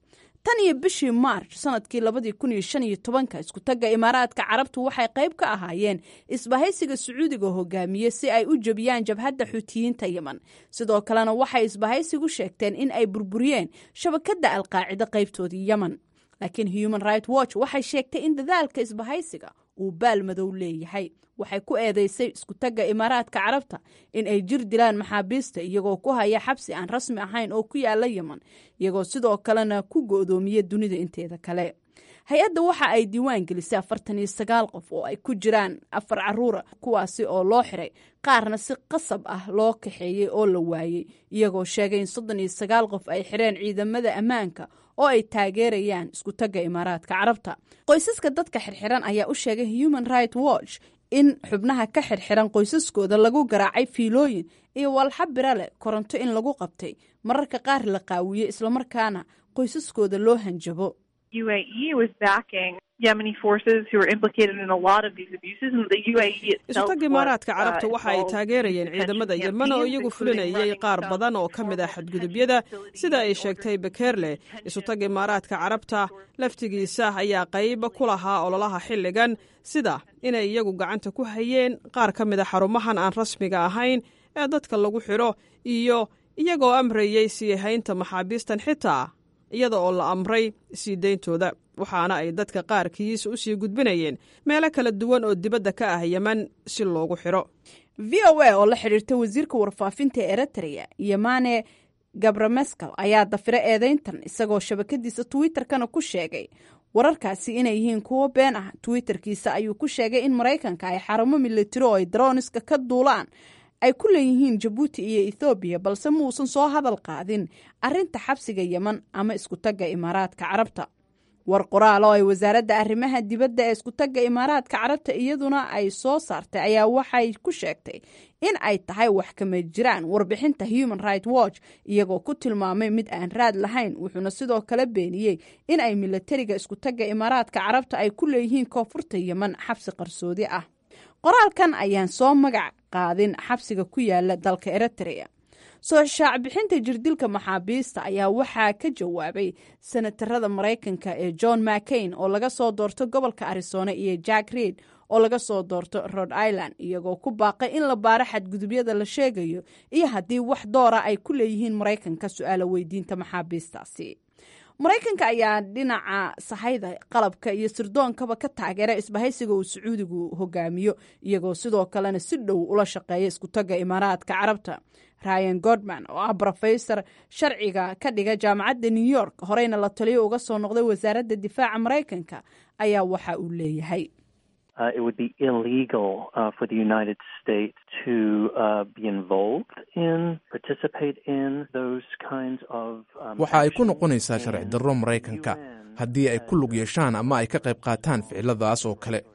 tan iyo bishii maarch sanadkii labadii kun iyo shan iyo tobanka iskutagga imaaraadka carabtu waxay qayb ka ahaayeen isbahaysiga sacuudiga hogaamiye si ay u jebiyaan jabhadda xuutiyiinta yemen sidoo kalena waxay isbahaysigu sheegteen in ay burburiyeen shabakadda alqaacida qaybtoodii yemen laakiin human right watch waxay sheegtay in dadaalka isbahaysiga uu baal madow leeyahay waxay ku eedeysay iskutagga imaaraadka carabta in ay jir dilaan maxaabiista iyagoo ku haya xabsi aan rasmi ahayn oo ku yaala yemen iyagoo sidoo kalena ku go'doomiya dunida inteeda kale hay-adda waxa ay diiwaan gelisay afartan iyo sagaal qof oo ay ku jiraan afar caruura kuwaasi oo loo xiray qaarna si qasab ah loo kaxeeyey oo la waayey iyagoo sheegay in soddon iyo sagaal qof ay xireen ciidamada ammaanka oo ay taageerayaan iskutagga imaaraadka carabta qoysaska dadka xirxiran ayaa u sheegay human right watch in xubnaha ka xirxiran qoysaskooda lagu garaacay fiilooyin iyo walxa bira leh koronto in lagu qabtay mararka qaar la qaawiye islamarkaana qoysaskooda loo hanjabo UAE was backing Yemeni forces who were implicated in a lot of these abuses, and the UAE itself isutagga imaaraadka carabta waxa ay taageerayeen ciidamada yemen oo iyagu fulinayay qaar badan oo ka mid ah xadgudubyada sida ay sheegtay bekerle isutagga imaaraadka carabta laftigiisa ayaa qayb ku lahaa ololaha xilligan sida inay iyagu gacanta ku hayeen qaar ka mid a xarumahan aan rasmiga ahayn ee dadka lagu xidho iyo iyagoo amrayey sii haynta maxaabiistan xitaa iyada oo la amray sii deyntooda waxaana ay dadka qaarkiis u sii gudbinayeen meelo kala duwan oo dibadda ka ah yemen si loogu xidho v o a oo la xidhiirta wasiirka warfaafinta ee eritrea yemane gabramescal ayaa dafira eedeyntan isagoo shabakadiisa twitterkana ku sheegay wararkaasi inay yihiin kuwo been ah twitterkiisa ayuu ku sheegay in maraykanka ay xarumo militari oo ay daroniska ka duulaan ay ku leeyihiin jabuuti iyo ethoobiya balse muusan soo hadal qaadin arinta xabsiga yemen ama iskutagga imaaraadka carabta war qoraal oo ay wasaaradda arrimaha dibadda ee iskutagga imaaraadka carabta iyaduna ay soo saartay ayaa waxay ku sheegtay in ay tahay wax kama jiraan warbixinta human right watch iyagoo ku tilmaamay mid aan raad lahayn wuxuuna sidoo kale beeniyey in ay milatariga iskutagga imaaraadka carabta ay ku leeyihiin koonfurta yemen xabsi qarsoodi ah qoraalkan ayaan soo magac qaadin xabsiga ku yaala dalka eritrea soo shaacbixinta jirdilka maxaabiista ayaa waxaa ka jawaabay senatarada maraykanka ee john mccain oo laga soo doorto gobolka arizona iyo jack reid oo laga soo doorto rhode island iyagoo ku baaqay in la baaro xadgudubyada la sheegayo iyo haddii wax doora ay ku leeyihiin maraykanka su-aalo weydiinta maxaabiistaasi maraykanka ayaa dhinaca sahayda qalabka iyo sirdoonkaba ka taageera isbahaysiga uu sacuudigu hogaamiyo iyagoo sidoo kalena si dhow ula shaqeeya iskutagga imaaraadka carabta ryan godman oo ah brofesor sharciga ka dhiga jaamacadda new york horeyna la taliyo uga soo noqday wasaaradda difaaca maraykanka ayaa waxa uu leeyahay Uh, it would be illegal uh, for the United States to uh, be involved in, participate in those kinds of. Um, waxa ay ku noqonaysaa sharci darro maraykanka haddii ay ku lug yeeshaan ama ay ka qayb qaataan ficiladaas oo kale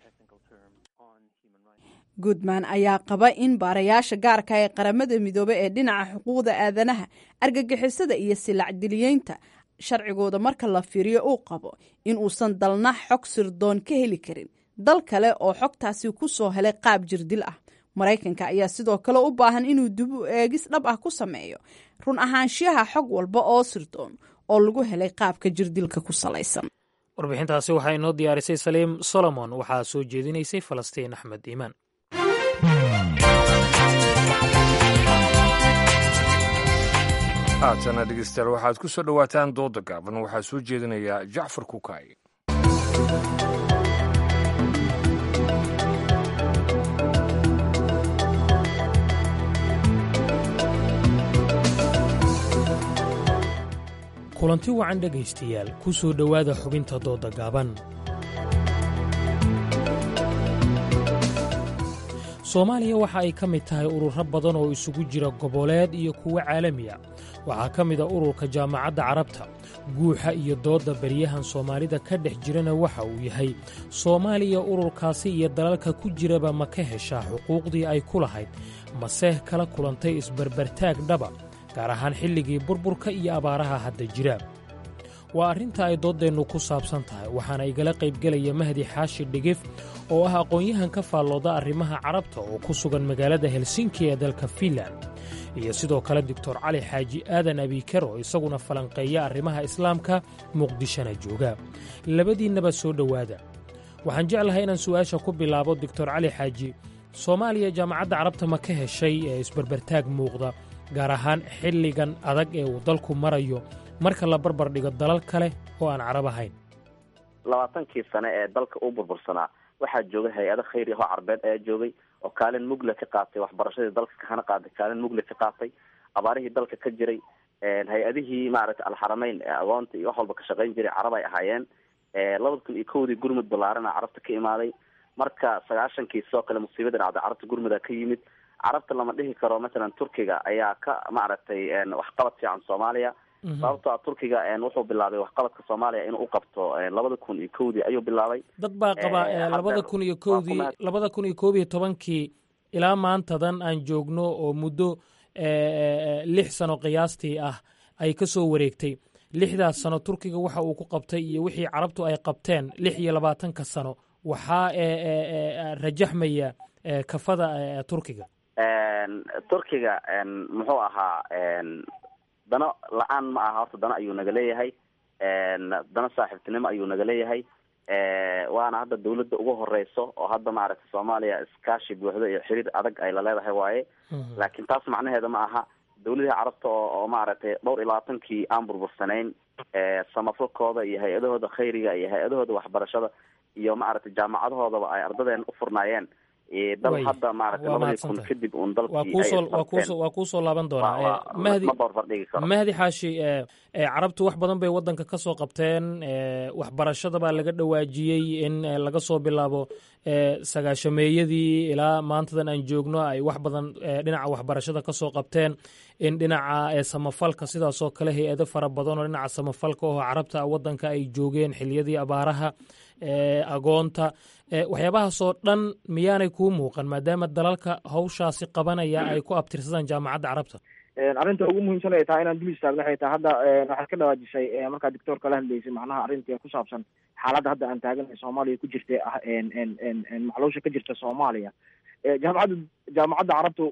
goodman ayaa qaba in baarayaasha gaarka ee qaramada midoobe ee dhinaca xuquuqda aadanaha argagixisada iyo silacdiliyeynta sharcigooda marka la fiiriyo uu qabo in uusan dalna xog sirdoon ka heli karin dal kale oo xogtaasi ku soo helay qaab jirdil ah maraykanka ayaa sidoo kale u baahan inuu dib u eegis dhab ah ku sameeyo run ahaanshiyaha xog walba oo sirdoon oo lagu helay qaabka jirdilka ku salaysan warbixintaasi waxaa inoo diyaarisay saliim solomon waxaa soo jeedinaysay falastiin axmed iimaan haatana dhegeystayaal waxaad ku soo dhowaataan dooda gaaban waxaa soo jeedinayaa jacfar kukaay kulanti wacan dhegaystayaal ku soo dhowaada xubinta dooda gaaban soomaaliya waxa ay ka mid tahay ururo badan oo isugu jira goboleed iyo kuwo caalamiya waxaa ka mid a ururka jaamacadda carabta guuxa iyo doodda baryahan soomaalida ka dhex jirana waxa uu yahay soomaaliya ururkaasi iyo dalalka ku jiraba ma ka heshaa xuquuqdii ay ku lahayd mase kala kulantay isbarbartaag dhaba gaar ahaan xilligii burburka iyo abaaraha hadda jira waa arrinta ay dooddeennu ku saabsan tahay waxaana igala qaybgelaya mahdi xaashi dhigif oo ah aqoon-yahan ka faallooda arrimaha carabta oo ku sugan magaalada helsinki ee dalka fiinland iyo sidoo kale doctor cali xaaji aadan abiiker oo isaguna falanqeeya arrimaha islaamka muqdishona jooga labadiinnaba soo dhowaada waxaan jeclahay inaan su'aasha ku bilaabo doctor cali xaaji soomaaliya jaamacadda carabta ma ka heshay ee isbarbartaag muuqda gaar ahaan xilligan adag ee uu dalku marayo marka la barbar dhigo dalal kale oo aan carab ahayn labaatankii sane ee dalka u burbursanaa waxaa joogay hay-ado khayri ahoo carbeed ayaa joogay oo kaalin mugle ka qaatay waxbarashadii dalka kahana qaaday kaalin mugle ka qaatay abaarihii dalka ka jiray hay-adihii maaragtay alxarameyn ee agoonta iyo wax walba ka shaqayn jiray carab ay ahaayeen labada kun iyo kowdii gurmud ballaarana carabta ka imaaday marka sagaashankii sidoo kale musiibada dhacday carabta gurmuda ka yimid carabta lama dhihi karo masalan turkiga ayaa ka maaragtay waxqabad fiican soomaaliya sababtoo a turkiga wuxuu bilaabay waxqabadka soomaaliya inuu uqabto labada kun iyo kowdii ayuu bilaabay dad baa qaba labada kun iyo kowdii labada kun iyo koob iyo tobankii ilaa maantadan aan joogno oo muddo lix sano qiyaastii ah ay ka soo wareegtay lixdaas sano turkiga waxa uu ku qabtay iyo wixii carabtu ay qabteen lix iyo labaatanka sano waxaa rajaxmaya kafada turkiga turkiga muxuu ahaa dano la-aan ma aha horta dano ayuu naga leeyahay dano saaxiibtinimo ayuu naga leeyahay waana hadda dawladda ugu horeyso oo hadda maaragtay soomaaliya iskaashi buuxdo iyo xiriir adag ay la leedahay waaye laakiin taas macnaheeda ma aha dawladihii carabta oo oo maaragtay dhowr iyo labaatankii aan burbursanayn samafalkooda iyo hay-adahooda khayriga iyo hay-adahooda waxbarashada iyo maaragtay jaamacadahoodaba ay ardadeena u furnaayeen dal hadda maaragtay labadii kun kadib uun dalkiiwaa kuusoo laaban doonaa mahdi mahdi xaashi carabtu wax badan bay waddanka ka soo qabteen waxbarashada baa laga dhawaajiyey in laga soo bilaabo sagaashameeyadii ilaa maantadan aan joogno ay wax badan dhinaca waxbarashada ka soo qabteen in dhinaca samafalka sidaasoo kale hay-ado fara badan oo dhinaca samafalka oo carabta waddanka ay joogeen xiliyadii abaaraha agoonta waxyaabahaasoo dhan miyaanay kuu muuqan maadaama dalalka hawshaasi qabanaya ay ku abtirsadaan jaamacadda carabta arrinta ugu muhiimsan ay tahay inaan dul istaagno waxay tahay hadda waxaad ka dhawaajisay markaa doctoorka la hadlaysay macnaha arrintii ku saabsan xaaladda hadda aan taaganay soomaaliya ku jirta ah macluusha ka jirta soomaaliya jaamacadda jaamacadda carabtu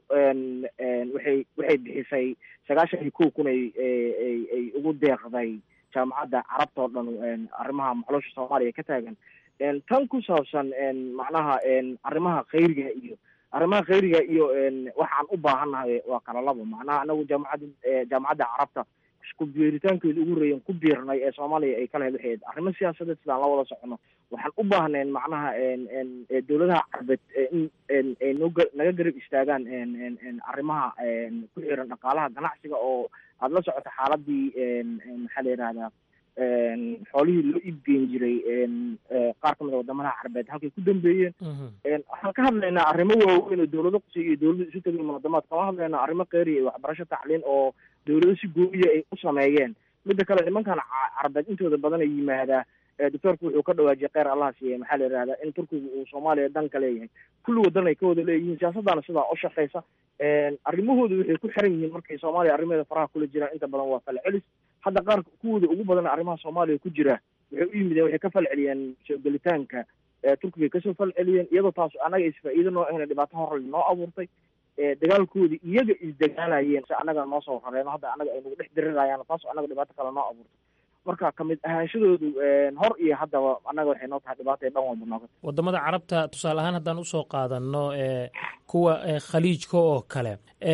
waxay waxay bixisay sagaashan iyo kow kun ay ay ay ugu deeqday jaamacadda carabta oo dhan arrimaha macluusha soomaaliya ka taagan tan ku saabsan macnaha arrimaha khayriga iyo arrimaha khayriga iyo waxaan u baahannahay waa kala labo macnaha anagu jaamacadda jaamacadda carabta ku biiritaankeeda ugu horeeyan ku biirnay ee soomaaliya ay ka lahayd waxay ahayd arrimo siyaasadeed sidaan la wada socono waxaan u baahnayn macnaha dowladaha carbeed in ay noga naga garab istaagaan arrimaha ku xiran dhaqaalaha ganacsiga oo aada la socoto xaaladii maxaa la yidhahdaa xoolihii loo iibgeyn jiray qaar ka mid a wadamadaha carbeed halkay ku dambeeyeen waxaan ka hadlaynaa arrimo waaweyn oo dowlado qusay iyo dowlado isu tegay munaadamaad kama hadlaynaa arrimo kheyriya iyo waxbarasho tacliin oo dowlado si gooyiya ay u sameeyeen midda kale nimankan carbeed intooda badan ay yimaadaa doctoorku wuxuu ka dhawaajiyay kheyr allah siiye maxaa la yidhahdaa in turkiga uu soomaaliya dan ka leeyahay kulli wadan ay ka wada leeyihiin siyaasaddaana sidaa u shaqeysa arrimahooda waxay ku xiran yihiin markay soomaaliya arrimaheeda faraha kula jiraan inta badan waa fala celis hadda qaar kuwooda ugu badan arrimaha soomaaliya ku jira waxay u yimideen waxay ka fal celiyeen soo gelitaanka turkiga kasoo fal celiyeen iyadoo taas annaga isfaa'iido noo ahna dhibaato horle noo abuurtay dagaalkoodii iyaga isdagaalayeen si annaga noo soo rareeno hadda annaga ay nagu dhex dirirayaan taas annaga dhibaato kale noo abuurtay marka kamid ahaanshadoodu hor iyo haddaba annaga waxay noo tahay dhibaato ee dhan walba nooga wadamada carabta tusaale ahaan haddaan usoo qaadano kuwa khaliijka oo kale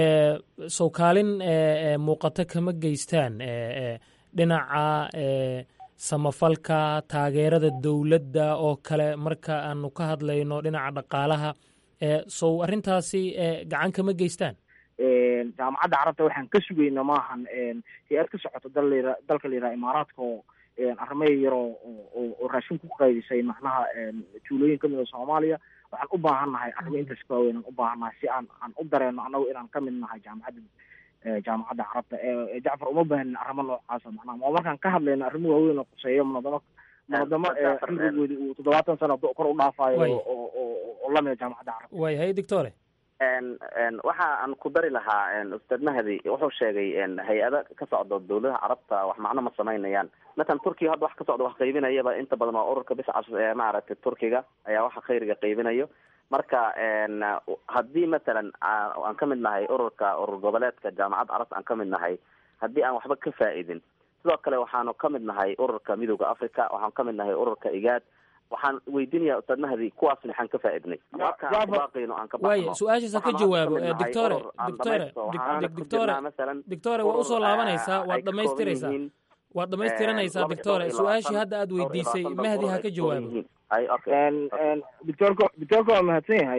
sow kaalin muuqato kama geystaan dhinaca samafalka taageerada dowladda oo kale marka aanu ka hadlayno dhinaca dhaqaalaha sow arrintaasi gacan kama geystaan jaamacadda carabta waxaan ka sugayna maahan hay-ad ka socoto dal la dalka la yidhaha imaaraadka oo arrimaha yaroo oo raashin ku qaydisay macnaha tuulooyin kamid a soomaaliya waxaan u baahan nahay arrimo intaas ka waaweyn aan u baahan nahay si aan aan u dareeno annagu inaan kamid nahay jaamacadda jaamacadda carabta jacfar uma baahanin arrimo noocaasa macnaha ma markaan ka hadlayno arrimo waaweyn oo quseeyo munadamo munadamo cimrigoodi uu toddobaatan sano kor u dhaafayo oo oo lamida jaamacadda carabta way hay doctore waxa aan ku dari lahaa ustaad mahdi wuxuu sheegay hay-ada ka socdo dowladaha carabta wax macno ma samaynayaan matalan turkiga hadda wax ka socdo wax qaybinayaba inta badan waa ururka biscas ee maaragtay turkiga ayaa waxa khayriga qaybinayo marka haddii matalan aan ka mid nahay ururka urur goboleedka jaamacadda carabta aan ka mid nahay haddii aan waxba ka faa-idin sidoo kale waxaanu ka mid nahay ururka midooda africa waxaan ka mid nahay ururka igaad waxaan weydiinayaa ustaad mahdi kuwaasna waxaan ka faa-idnay marka aan kubaaqayno aan ka waaya su-aashaas ha ka jawaabo doctore doctore doctore doctore waa usoo laabanaysaa waad dhamaystiraysaa waad dhamaystiranaysaa doctore su-aashii hadda aad weydiisay mahdi ha ka jawaabo doctorka doctorka waa mahadsan yahay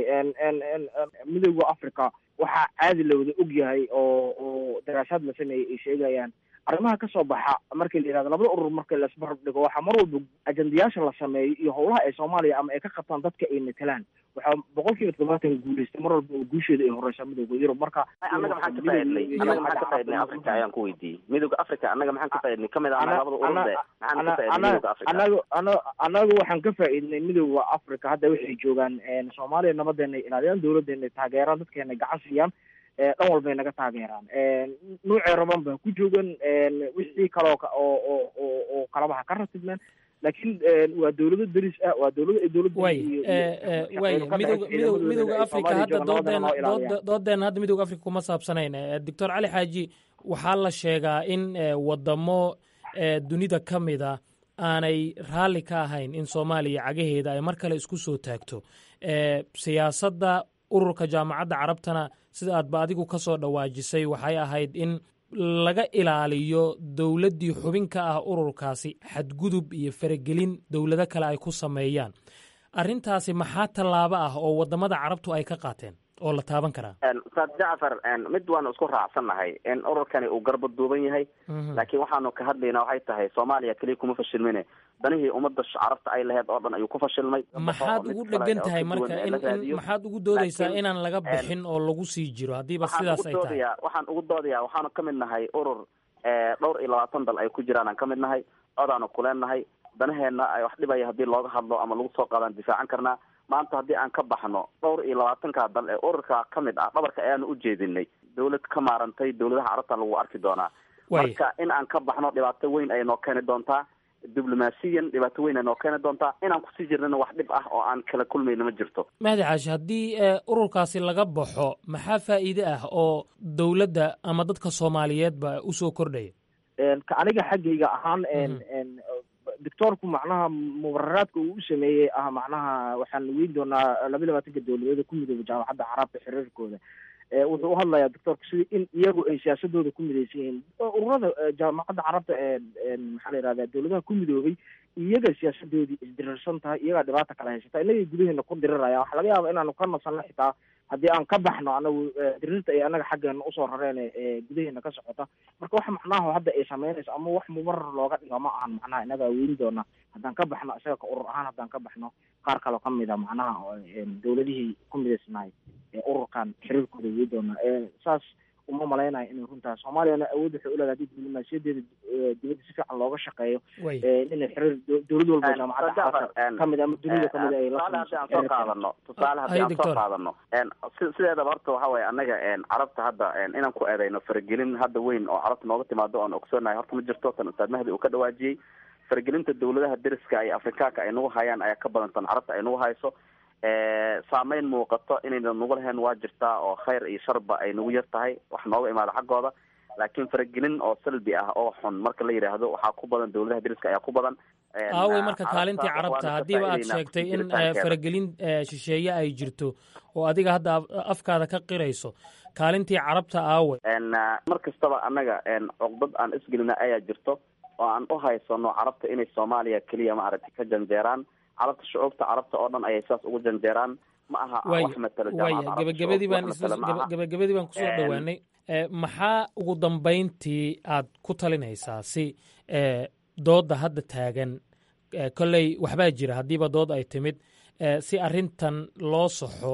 midooda africa waxaa caadi la wada og yahay oo oo daraasaad la sameeyey ay sheegayaan arrimaha kasoo baxa markii la yihahdo labada urur marka laisbarab dhigo waxaa mar walba ajendayaasha la sameeyo iyo howlaha ay soomaaliya ama ay ka qabtaan dadka ay matelaan waxaa boqol kiiba todobaatan guuleystay mar walba oo guusheeda ay horeysaa midooda yurub marka annaga maxaan ka faa-idnay annaga maxaan ka faa-idnay africa ayaan ku weydiiyey midooda africa annaga maxaan ka faa-idnay kamid ah labada ururde maxaan ka faa-idnay midooda africa anagu ana anagu waxaan ka faa-idnay midooda africa hadda waxay joogaan soomaaliya nabadeena ilaaliyaan dawladeena taageeraan dadkeena gacan siiyaan dhan walbay naga taageeraan nuucay raban baa ku joogan wixii kaloo oo oo oo oo kalabaha ka ratibmeen laakiin waa dawlado deris ah waa dawlado ay dawladda way way midooga midooga midooga africa hadda doodeena dood doodeena hadda midooga africa kuma saabsanayn doctor cali xaaji waxaa la sheegaa in wadamo dunida ka mida aanay raalli ka ahayn in soomaaliya cagaheeda ay mar kale isku soo taagto siyaasadda ururka jaamacadda carabtana sida aadba adigu ka soo dhawaajisay waxay ahayd in laga ilaaliyo dowladdii xubin ka ah ururkaasi xadgudub iyo faragelin dowlado kale ay ku sameeyaan arrintaasi maxaa tallaabo ah oo waddamada carabtu ay ka qaateen oo la taaban karaa ustaad jacfar mid waanu isku raacsannahay in ururkani uu garba duuban yahay laakiin waxaanu ka hadlaynaa waxay tahay soomaaliya keliya kuma fashilmine danihii ummadda carabta ay laheyd oo dhan ayuu ku fashilmay maxaad ugu dhegan tahay marka in in maxaad ugu doodaysaa inaan laga bixin oo lagu sii jiro haddiiba sidaas ay tahay waxaan ugu doodayaa waxaanu ka mid nahay urur dhowr iyo labaatan dal ay ku jiraan aan ka mid nahay codaanu kuleennahay danaheenna ay wax dhibaya haddii looga hadlo ama lagu soo qaadaan difaacan karnaa maanta haddii aan ka baxno dhowr iyo labaatanka dal ee ururka ka mid ah dhabarka ayaanu u jeedinay dawlad ka maarantay dawladaha carabta lagu arki doonaa marka in aan ka baxno dhibaato weyn ay noo keeni doontaa diblomaasiyan dhibaato weyn ay noo keeni doontaa inaan kusii jirnana wax dhib ah oo aan kala kulmayna ma jirto mahdi caashi haddii ururkaasi laga baxo maxaa faa'iide ah oo dowladda ama dadka soomaaliyeedba usoo kordhaya ka aniga xaggayga ahaan doctoorku macnaha mubararaadka uu u sameeyey ah macnaha waxaan weyn doonaa laba labaatanka dowladeeda ku midooba jaamacadda carabta xiriirkooda wuxuu uhadlayaa doctoorku sida in iyagu ay siyaasadooda ku midaysan yihiin ururada jaamacadda carabta maxaa la yihahda dowladaha ku midoobay iyaga siyaasadoodii isdirirsan tahay iyagaa dhibaata kala haysata inagay gudaheena ku diriraya waxaa laga yaaba inaanu ka nasanno xitaa haddii aan ka baxno anagu dirirta ay anaga xaggeena usoo rareen ee gudaheena ka socota marka wax macnaha hadda ay sameynayso ama wax mubarar looga dhigo ma ahan macnaha inagaa weyn doona haddaan ka baxno isaga ka urur ahaan haddaan ka baxno qaar kaloo ka mida macnaha dowladihii ku midaysnahay ee ururkan xiriirkooda weyn doona saas uma malaynayo inay runtahay soomaaliyana awood waxay uleedahay hadii diblomaasiyadeeda dibadda si fiican looga shaqeeyo inay xiriir dowlad walba jaamacadda kamid ama dunida kamid ay tusaale haddii aan soo qaadano tusaale haddii aan soo qaadano sideedaba horta waxa weye annaga carabta hadda inaan ku eedayno faragelin hadda weyn oo carabta nooga timaado oan ogsoonahay horta ma jirto tan ustaad mahdi uu ka dhawaajiyey faragelinta dowladaha deriska iyo afrikaanka ay nagu hayaan ayaa ka badan tan carabta ay nagu hayso saameyn muuqato inayna nagu lahayn waa jirtaa oo khayr iyo sharba ay nagu yar tahay wax nooga imaada xaggooda laakiin faragelin oo salbi ah oo xun marka la yidhaahdo waxaa ku badan dowladaha deriska ayaa ku badan aawey marka kaalintii carabta haddiiba aad sheegtay in faragelin shisheeye ay jirto oo adiga hadda afkaada ka qirayso kaalintii carabta aawey mar kastaba annaga cuqdad aan isgelina ayaa jirto oo aan u haysano carabta inay soomaaliya keliya maaragtay ka janjeeraan carabta shucuubta carabta oo dhan ayay saas ugu janjeeraan ma aha wax matalo waya gabagabadii baan gabagabadii baan kusoo dhowaanay maxaa ugu dambayntii aad ku talinaysaa si doodda hadda taagan kolley waxbaa jira haddiiba dood ay timid si arrintan loo saxo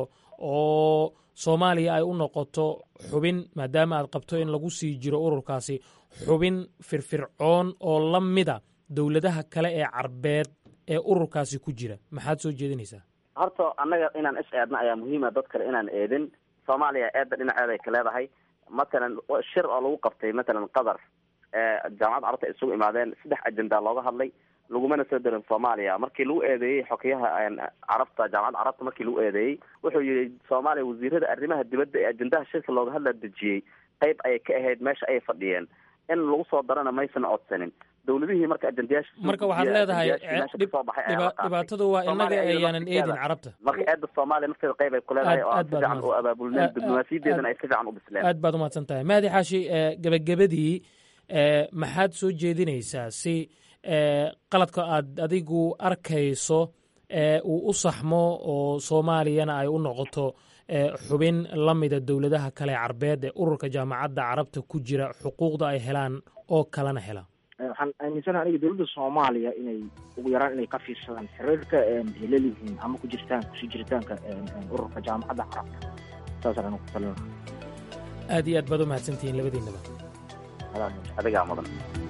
oo soomaaliya ay u noqoto xubin maadaama aad qabto in lagu sii jiro ururkaasi xubin firfircoon oo la mida dowladaha kale ee carbeed ee ururkaasi ku jira maxaad soo jeedinaysaa horta annaga inaan is eedna ayaa muhiima dad kale inaan eedin soomaaliya eedda dhinaceeda ay ka leedahay matalan shir oo lagu qabtay matalan qatar jaamacadda carabta ay isugu imaadeen saddex ajenda looga hadlay lagumana soo darin soomaaliya markii lagu eedeeyey xokeyaha carabta jaamacadda carabta markii lagu eedeeyey wuxuu yihi soomaaliya wasiirada arrimaha dibadda ee ajendaha shirka looga hadla dejiyey qayb ayay ka ahayd meesha ayay fadhiyeen in lagu soo darana maysan codsanin dowladihii marka ajendayaasha marka waxaad leedahay dhibaatadu waa inaga ayaanan eedin carabta marka eedda soomaaliya nafteeda qayb ay ku leedahay oo aan si fiican u abaabulneen diblomaasiyadeedana ay si fiican u bisleen aad baad umahadsan tahay mahdi xaashi gebagabadii maxaad soo jeedinaysaa si qaladka aad adigu arkayso uu u saxmo oo soomaaliyana ay u noqoto xubin la mida dowladaha kale carbeed ee ururka jaamacadda carabta ku jira xuquuqda ay helaan oo kalena hela waxaan aaminsanaha aniga dowladda soomaaliya inay ugu yaraan inay ka fiirsadaan xiriirka ay leliyihiin ama ku jirtaan kusii jiritaanka ururka jaamacadda carabta saasaan anigu ku talin aad iyo aad baad u mahadsantihiin labadiinaba adigaa mudan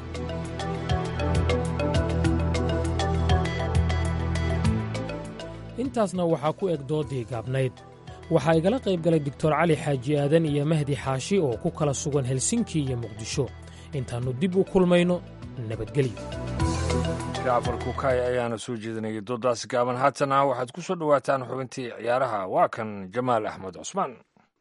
intaasna waxaa ku eg doodii gaabnayd waxaa igala qayb galay doctor cali xaaji aadan iyo mahdi xaashi oo ku kala sugan helsinki iyo muqdisho intaannu dib u kulmayno nabadgelyo jacfar kukaay ayaana soo jeedinayay doodaas gaaban haatana waxaad ku soo dhowaataan xubintii ciyaaraha waa kan jamaal axmed cusmaan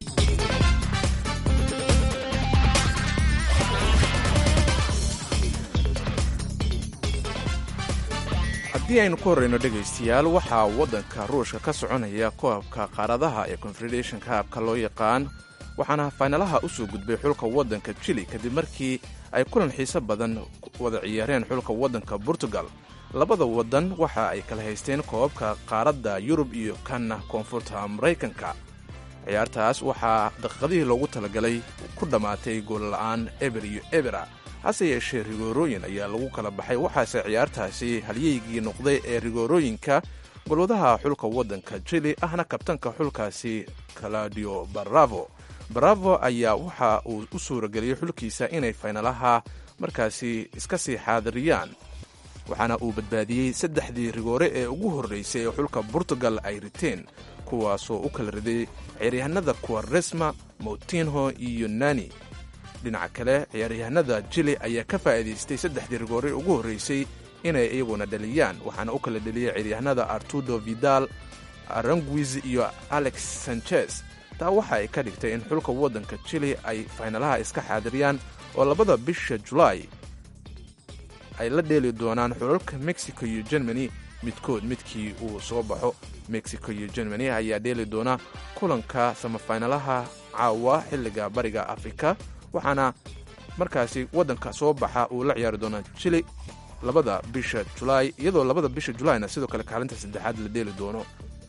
haddii aynu ku horreyno dhegaystayaal waxaa waddanka ruushka ka soconaya koobka qaaradaha ee confederation kaabka loo yaqaan waxaana faynalaha u soo gudbay xulka waddanka jili kadib markii ay kulan xiiso badan wada ciyaareen xulka waddanka portugal labada waddan waxa ay kala haysteen koobabka qaaradda yurub iyo kanna koonfurta maraykanka ciyaartaas waxaa daqiiqadihii loogu talagalay ku dhammaatay goolla'aan eber iyo ebera hase yeeshee rigoorooyin ayaa lagu kala baxay waxaase ciyaartaasi halyeygii noqday ee rigoorooyinka golwadaha xulka waddanka jili ahna kabtanka xulkaasi claudio baravo baravo ayaa waxa uu u suurageliyey xulkiisa inay faynalaha markaasi iska sii xaadiriyaan waxaana uu badbaadiyey saddexdii rigoore ee ugu horraysay ee xulka portugal ay riteen kuwaasoo u kala riday ciyaaryahanada kuwaresma moutinho iyo nani dhinaca kale ciyaaryahanada jili ayaa ka faa'iidaystay saddexdii rigoore ugu horraysay inay iyaguna dhaliyaan waxaana u kala dheliyey ciyaaryahanada artudo vidal aranguiz iyo alex sanchez taa waxa ay ka dhigtay in xulka waddanka jili ay faynalaha iska xaadiriyaan oo labada bisha julaay ay la dheeli doonaan xulalka mexico iyo germany midkood midkii uu soo baxo mexico iyo germany ayaa dheeli doona kulanka samafaynalaha caawa xilliga bariga afrika waxaana markaasi waddanka soo baxa uu la ciyaari doonaa jili labada bisha julaay iyadoo labada bisha julaayna sidoo kale kaalinta saddexaad la dheeli doono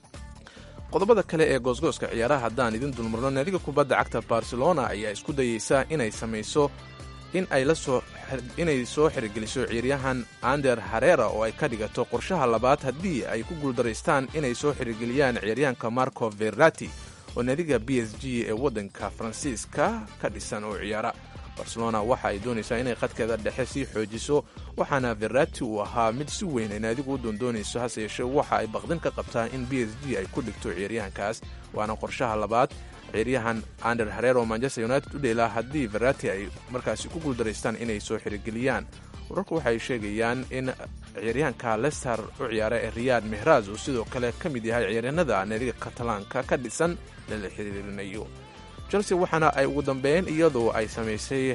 qodobada kale ee goosgooska ciyaaraha haddaan idin dulmarno naadiga kubadda cagta barcelona ayaa isku dayeysa inay samayso in ay lasoo inay soo xirigeliso ciyaaryahan ander harera oo ay ka dhigato qorshaha labaad haddii ay ku guuldaraystaan inay soo xirigeliyaan ciyaaryahanka marco verati oo naadiga b s g ee waddanka faransiiska ka dhisan oo ciyaara barcelona waxa ay doonaysaa inay qadkeeda dhexe sii xoojiso waxaana verati uu ahaa mid si weyn ay naadigu u doondoonayso hase yeeshee waxa ay baqdin ka qabtaa in b s g ay ku dhigto ciyaaryahankaas waana qorshaha labaad ciyaaryahan ander harer oo manchester united u dheelaa haddii verati ay markaasi ku guuldaraystaan inay soo xirigeliyaan wararku waxay sheegayaan in ciyaaryahanka lester u ciyaara ee riyad mehraz uu sidoo kale ka mid yahay ciyaaryahanada naadiga katalaanka ka dhisan lala xiriirinayo chelsea waxaana ay ugu dambeeyeen iyadoo ay samaysay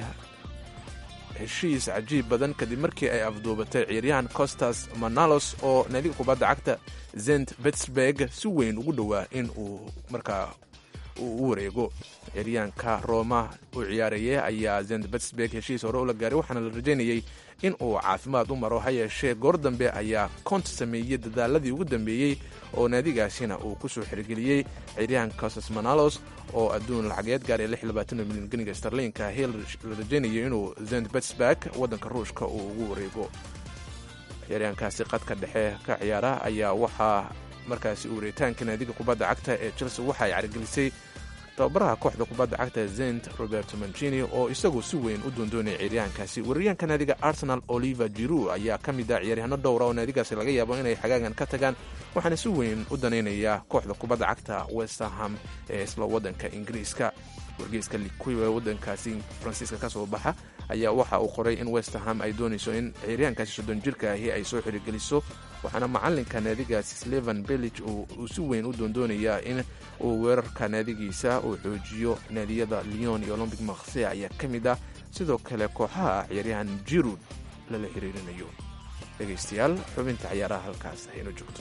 heshiis cajiib badan kadib markii ay afduubatay ciyaaryahan costas manalos oo naadiga kubadda cagta zent betsberg si weyn ugu dhowaa in uu markaa uu u wareego ciyaaryahanka roma u ciyaaraya ayaa zent betsberg heshiis hore ula gaaray waxaana la rajaynayey in uu caafimaad u maro ha yeeshee goor dambe ayaa kont sameeyey dadaaladii ugu dambeeyey oo naadigaasina uu ku soo xirigeliyey ciyaaryahan costas manalos oo adduun lacageed gaaraya milyan ganiga starliinka hil la rajaynayo inuu zent betsberg waddanka ruushka uu ugu wareego ciyaaryahankaasi qadka dhexe ka ciyaara ayaa waxaa markaasi uuritaanka naadiga kubadda cagta ee chelsea waxa ay carigelisay tababaraha kooxda kubadda cagta zent roberto mancini oo isagu si weyn u doondoonaya ciyaaryahankaasi weeraryahanka naadiga arsenal oliver jiru ayaa ka mid ah ciyaaryahanno dhowra oo naadigaasi laga yaabo inay xagaagan ka tagaan waxaana si weyn u danaynaya kooxda kubadda cagta westerham ee isla waddanka ingiriiska wargeyska likuwa waddankaasi faransiiska ka soo baxa ayaa waxa uu qoray in westerham ay doonayso in ciyaaryahankaasi soddon jirka ahi ay soo xirigeliso waxaana macalinka naadigaasi slevan bellig uu si weyn u doondoonayaa in uu weerarka naadigiisa uu xoojiyo naadiyada leon iyo olombic makhse ayaa ka mid ah sidoo kale kooxaha ciyaaryahan jirud lala xiriirinayo dhegaystayaal xubinta ciyaaraha halkaas hayno joogto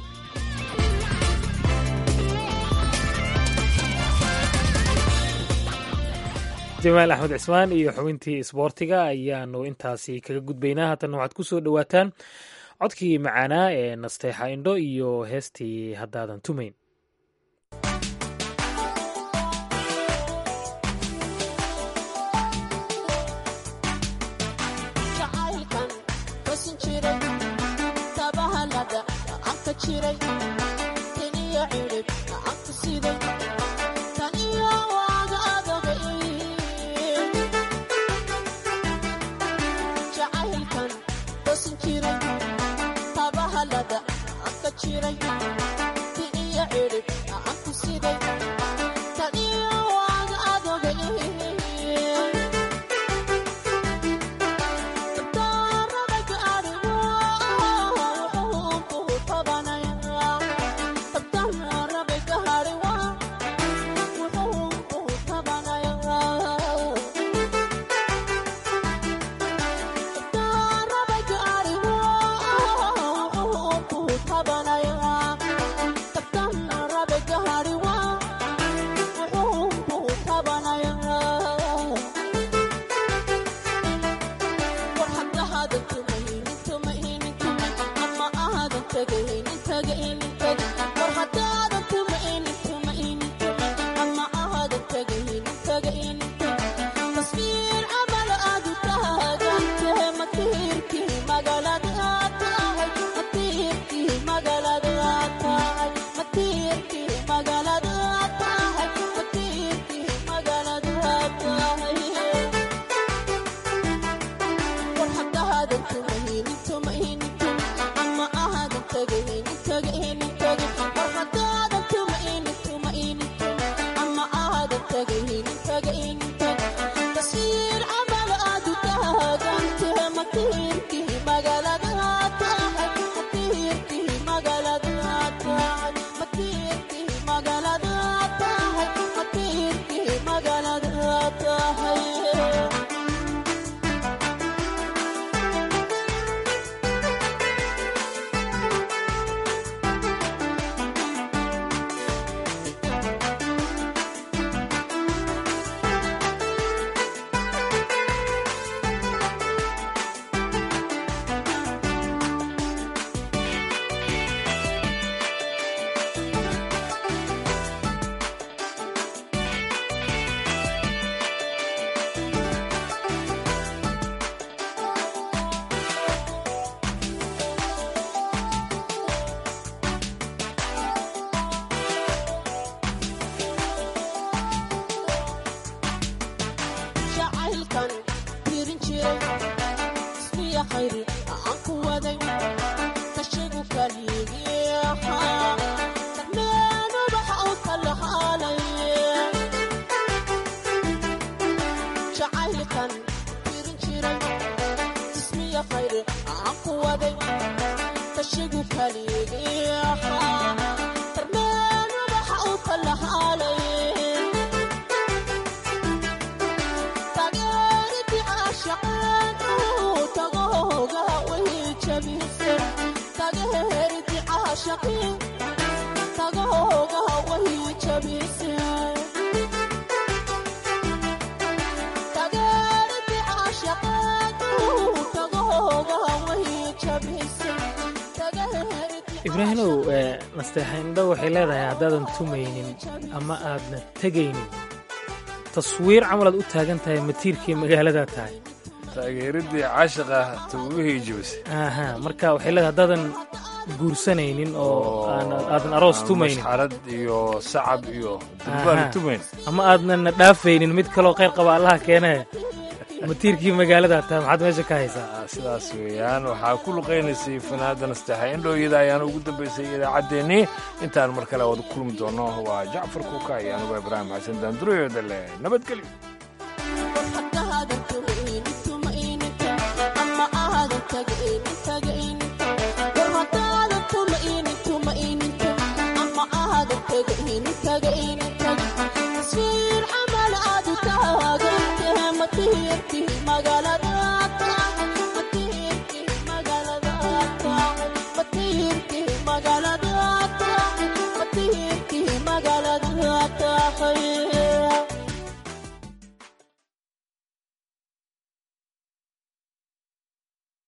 jamaal axmed cismaan iyo xubintii isboortiga ayaanu intaasi kaga gudbaynaa haatan waxaad ku soo dhowaataan codkii macaanaa ee nasteexa indho iyo heestii haddaadan tumayn ibraahimow nasteexaindho waxay leedahay haddaadan tumaynin ama aadna tegaynin taswiir camalaad u taagan tahay matiirkii magaaladaa tahay taageeradii caashiqa tugugihii jibisay aha marka waxay leedahay haddaadan guursanaynin oo aadan aroos tumaynin masxarad iyo sacab iyo durbaana tumayn ama aadnan dhaafaynin mid kaloo kheyr qaba allaha keenee matiirkii magaaladaa tahay maxaad meesha ka haysaa sidaas weeyaan waxaa ku luqaynaysay fanaada nasteexa indhooyada ayaana ugu dambaysay idaacaddeenii intaan mar kale wada kulmi doono waa jacfar kuuka iyo anugu ibraahim xasan daanduroyooda leh nabadgelyo